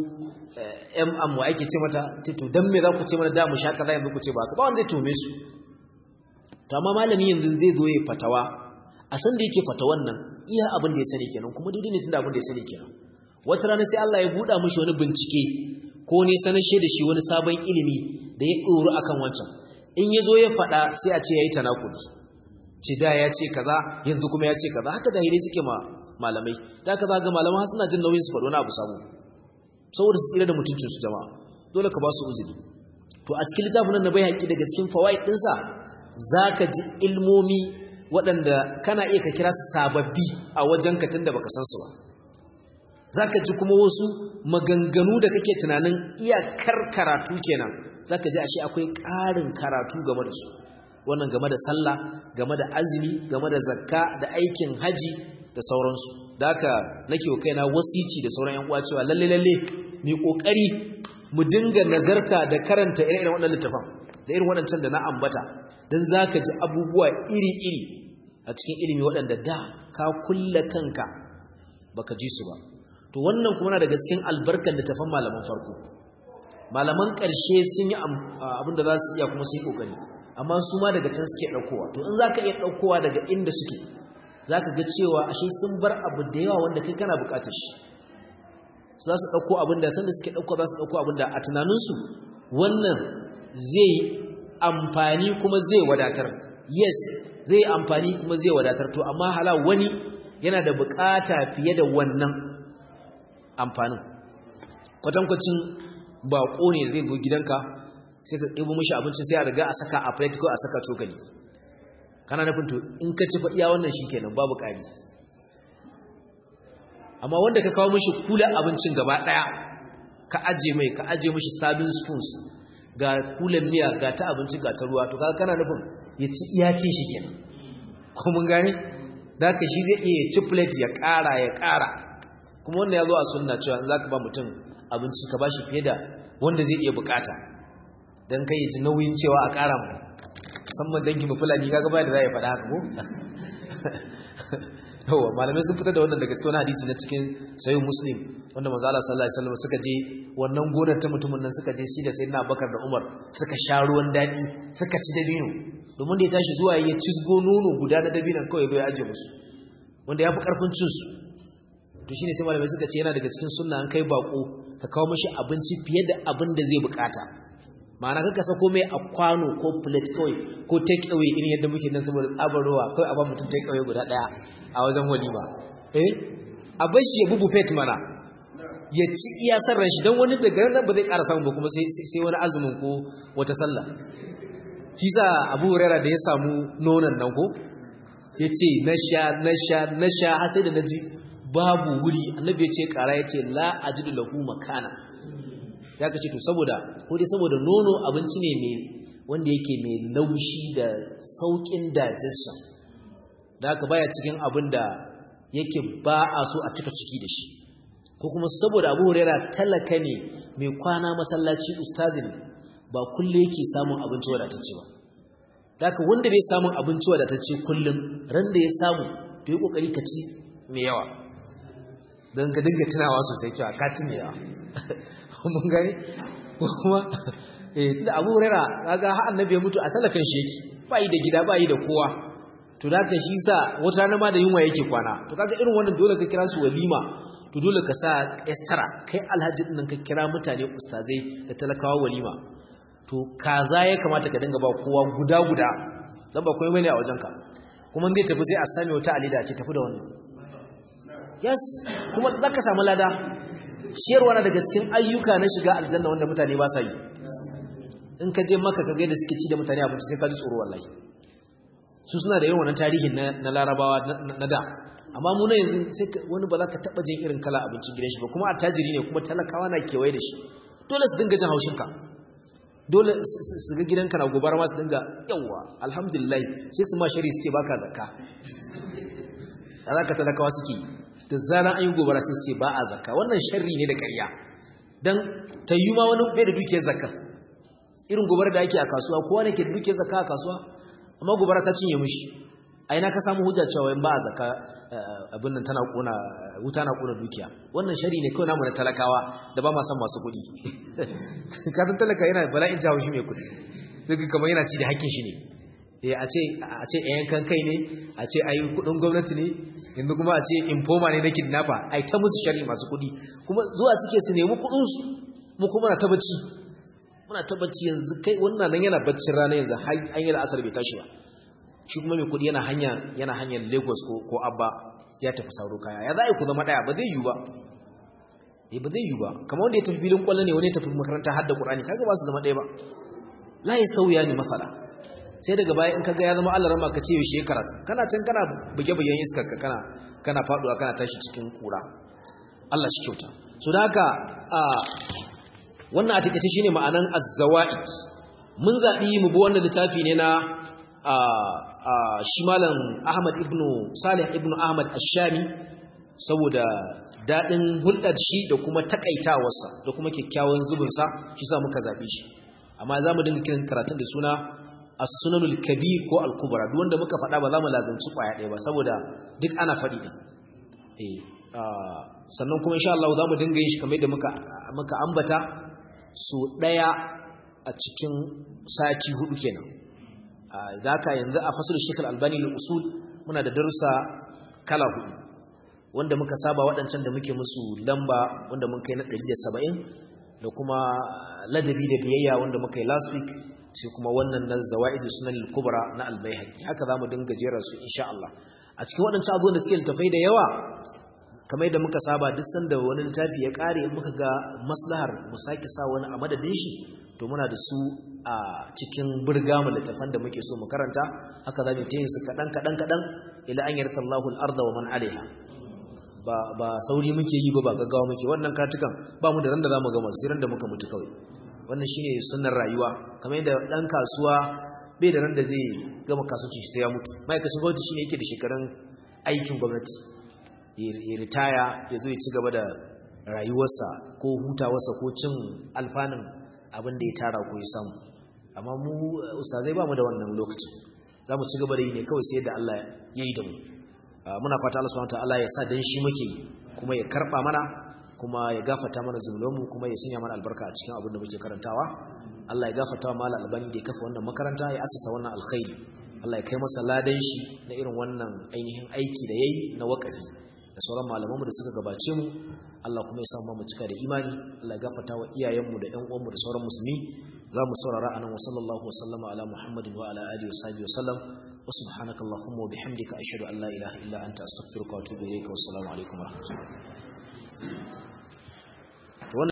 [SPEAKER 1] m am wa ake ce mata ce to dan me za ku ce mana da mu sha kaza yanzu ku ce ba haka ba wanda zai tuhume su to amma malami yanzu zai zo ya fatawa a san da yake fatawan nan iya abin da ya sani kenan kuma daidai ne tunda abin da ya sani kenan wata rana sai Allah ya buɗa mishi wani bincike ko ne sanashe da shi wani sabon ilimi da ya ɗoru akan wancan in ya zo ya faɗa sai a ce ya yi tanakudi ce da ya ce kaza yanzu kuma ya ce kaza haka jahilai suke ma malamai da haka za ga malaman suna jin nauyin su faɗo na abu samu saboda su tsira da mutuncinsu jama'a dole ka ba su uzuri to a cikin littafin nan na bai haƙi daga cikin fawaid ɗinsa za ka ji ilmomi waɗanda kana iya ka kira sababbi a wajen katin da baka san su ba za ka ji kuma wasu maganganu da kake tunanin iyakar karatu kenan za ka ji ashe akwai ƙarin karatu game da su wannan game da sallah game da azumi game da zakka da aikin haji da sauransu da haka nake wa kaina wasici da sauran yan uwa cewa lalle lalle mu kokari mu dinga nazarta da karanta irin waɗannan littafan da irin waɗancan da na ambata dan zaka ji abubuwa iri iri a cikin ilimi waɗanda da ka kulla kanka baka ji su ba to to wannan kuma na daga cikin albarkar littafan malaman farko malaman ƙarshe sun yi abin da za su iya kuma sun yi ƙoƙari amma su ma daga can suke ɗaukowa to in za ka iya ɗaukowa daga inda suke za ka ga cewa ashe sun bar abu da yawa wanda kai kana buƙatar shi za su ɗauko abin da sanda suke ɗauko za su ɗauko abin da a tunaninsu wannan zai amfani kuma zai wadatar yes zai amfani kuma zai wadatar to amma hala wani yana da buƙata fiye da wannan amfanin kwatankwacin baƙo ne zai zo gidanka sai ka ɗibo mishi abincin sai a riga a saka a plate ko a saka cokali kana nufin to in ka ci iya wannan shi kenan babu ƙari amma wanda ka kawo mishi kula abincin gaba ɗaya ka aje mai ka aje mishi sabin spoons ga kulan miya ga ta abinci ga ta ruwa to kaga kana nufin ya ci iya ce shi kenan ko mun gane da ka shi zai iya ci plate ya ƙara ya ƙara kuma wannan ya zo a sunna cewa za ka ba mutum abinci ka ba shi fiye da wanda zai iya bukata don kai ya ji nauyin cewa a ƙara mu musamman dangi fulani kaga ba da za ya faɗa haka ko yawa malamai sun fitar da wannan daga cikin wani hadisi na cikin sayin muslim wanda manzo Allah sallallahu alaihi wasallam suka je wannan gonar ta mutumin nan suka je shi da sayyidina Abubakar da Umar suka sha ruwan dadi suka ci dabino domin da ya tashi zuwa ya cizgo nono guda na dabinon kawai bai aje musu wanda ya fi karfin cin su to shine sai malamai suka ce yana daga cikin sunna an kai bako ka kawo mishi abinci fiye da abin da zai bukata ma'ana kaka sako mai a kwano ko plate kawai ko take away irin yadda muke nan saboda tsabar ruwa kawai a ba mutum take away guda daya a wajen walima eh a bar shi ya bubu fet mana ya ci iya sarran shi don wani daga nan ba zai ƙara samu ba kuma sai wani azumin ko wata sallah shi sa abu hurera da ya samu nonon nan ko ya ce na sha na sha na sha har sai da na ji babu wuri annabi ya ce ƙara ya ce la ajidu lahu makana ya ka ce to saboda ko dai saboda nono abinci ne mai wanda yake mai laushi da saukin digestion da haka baya cikin abin da yake ba a so a cika ciki da shi ko kuma saboda abu huraira talaka ne mai kwana masallaci ustazi ne ba kullum yake samun abinci wadatacce ba da haka wanda bai samun abinci wadatacce kullum ran da ya samu to yi kokari ka ci mai yawa don ka dinga tunawa sosai cewa ka ci mai yawa mun gani kuma eh da abu huraira kaga har annabi ya mutu a talakan shi yake ba yi da gida ba yi da kowa to da ka shi sa wata rana ma da yunwa yake kwana to kaga irin wannan dole ka kira su walima to dole ka sa extra kai alhaji din nan ka kira mutane ustazai da talakawa walima to kaza ya kamata ka dinga ba kowa guda guda dan ba komai bane a wajenka kuma zai tafi sai a same wata alida ce tafi da wannan yes kuma zaka samu lada ciyarwa na daga cikin ayyuka na shiga aljanna wanda mutane ba sa yi in ka je maka ka ga da suke ci da mutane abinci sai ka ji tsoro wallahi su suna da irin wannan tarihin na larabawa na da amma mu na yanzu sai wani ba za ka taɓa jin irin kala abincin gidan shi ba kuma attajiri ne kuma talakawa na kewaye da shi dole su dinga jin haushinka dole su ga gidanka na gobara ma su dinga yawwa alhamdulillah sai su ma shari su ce baka zakka a za ka talakawa suke da zana an yi gobara sai su ce ba a zakka wannan sharri ne da ƙarya don ta yi ma wani bai da dukiyar zakka irin gobara da ake a kasuwa kowa ne ke da dukiyar zakka a kasuwa amma gobara ta cinye mishi a ina ka samu hujja cewa in ba a zaka abin nan tana kona wuta na kona dukiya wannan shari ne kawai namu na talakawa da ba ma san masu kuɗi ka san talaka yana bala'in jawo shi mai kuɗi duk kamar yana ci da hakkin shi ne eh a ce a ce yankan kai ne a ce ayi kuɗin gwamnati ne yanzu kuma a ce informa ne na kidnapper ai ta musu shari masu kuɗi kuma zuwa suke su nemi kuɗin su mu kuma na ta bacci muna ta bacci yanzu kai wannan nan yana baccin rana yanzu an yi la'asar bai tashi ba shi kuma mai kudi yana hanya yana hanyar lagos ko, ko abba ya tafi sauro kaya ya za a yi ku zama daya ba zai yi ba eh ba zai yi ba kamar wanda ya tafi filin kwallo ne wani ya tafi makaranta hadda qur'ani kaga ba su zama daya ba la yastawiya ni masala sai daga baya in kaga ya zama Allah rama ka ce yaushe karatu kana can kana buge bugen iskar ka kana kana faduwa kana tashi cikin kura Allah shi kyauta so da haka a wannan a takeice shine ma'anan az-zawaid mun zabi mu bi wannan littafi ne na shi malam Ahmad ibn Salih ibn Ahmad Ash-Shami saboda dadin hulɗar shi da kuma takaitawarsa da kuma kyakkyawan zubin sa shi sa muka zabe shi amma zamu dinga kiran karatun da suna As-Sunanul Kabir ko Al-Kubra duk wanda muka faɗa ba za mu lazanci kwaya ɗaya ba saboda duk ana faɗi din eh sannan kuma insha Allah za mu dinga yin shi kamar yadda muka muka ambata so daya a cikin sati hudu kenan zaka yanzu a fasul Sheikh Al-Albani al-Usul muna da darussa kala hudu wanda muka saba waɗancan da muke musu lamba wanda mun kai na 170 da kuma ladabi da biyayya wanda muka yi last week sai kuma wannan na zawaidu sunan al-kubra na al-baihaqi haka zamu dinga jera su insha Allah a cikin waɗancan abubuwan da suke littafai da yawa kamar yadda muka saba duk sanda wani littafi ya kare in muka ga maslahar mu sake sa wani a madadin shi to muna da su a cikin burgamu littafan da muke so mu karanta haka zamu ta yin su kadan kadan kadan ila an yarsa Allahu al-arda wa man alaiha ba ba sauri muke yi ba ba gaggawa muke wannan katukan ba mu da ran da zamu gama sai ran da muka mutu kawai wannan shine sunnar rayuwa kamar yadda dan kasuwa bai da ran da zai gama kasuwanci sai ya mutu ma'aikacin gwamnati shine yake da shekarun aikin gwamnati ya ritaya ya zo ya ci gaba da rayuwarsa ko hutawarsa ko cin alfanun abin da ya tara ko ya samu amma mu ustazai ba mu da wannan lokacin za mu ci gaba da yi ne kawai sai da Allah ya yi da mu muna fata Allah subhanahu wataala ya sa dan shi muke kuma ya karba mana kuma ya gafarta mana zunubanmu kuma ya sanya mana albarka a cikin abin da muke karantawa Allah ya gafarta wa malam albani da ya kafa wannan makaranta ya asasa wannan alkhairi Allah ya kai masa ladan shi na irin wannan ainihin aiki da yayi na wakafi da sauran malamanmu da suka gabace mu Allah kuma ya samu mu cika da imani Allah ya gafarta wa iyayenmu da ƴan uwanmu da sauran musulmi za mu saurara anan wa sallallahu wa sallama ala muhammadin wa ala alihi wa sahbihi wa sallam wa subhanaka allahumma wa bihamdika ashhadu an la ilaha illa anta astaghfiruka wa atubu ilayka wa assalamu alaikum wa rahmatullahi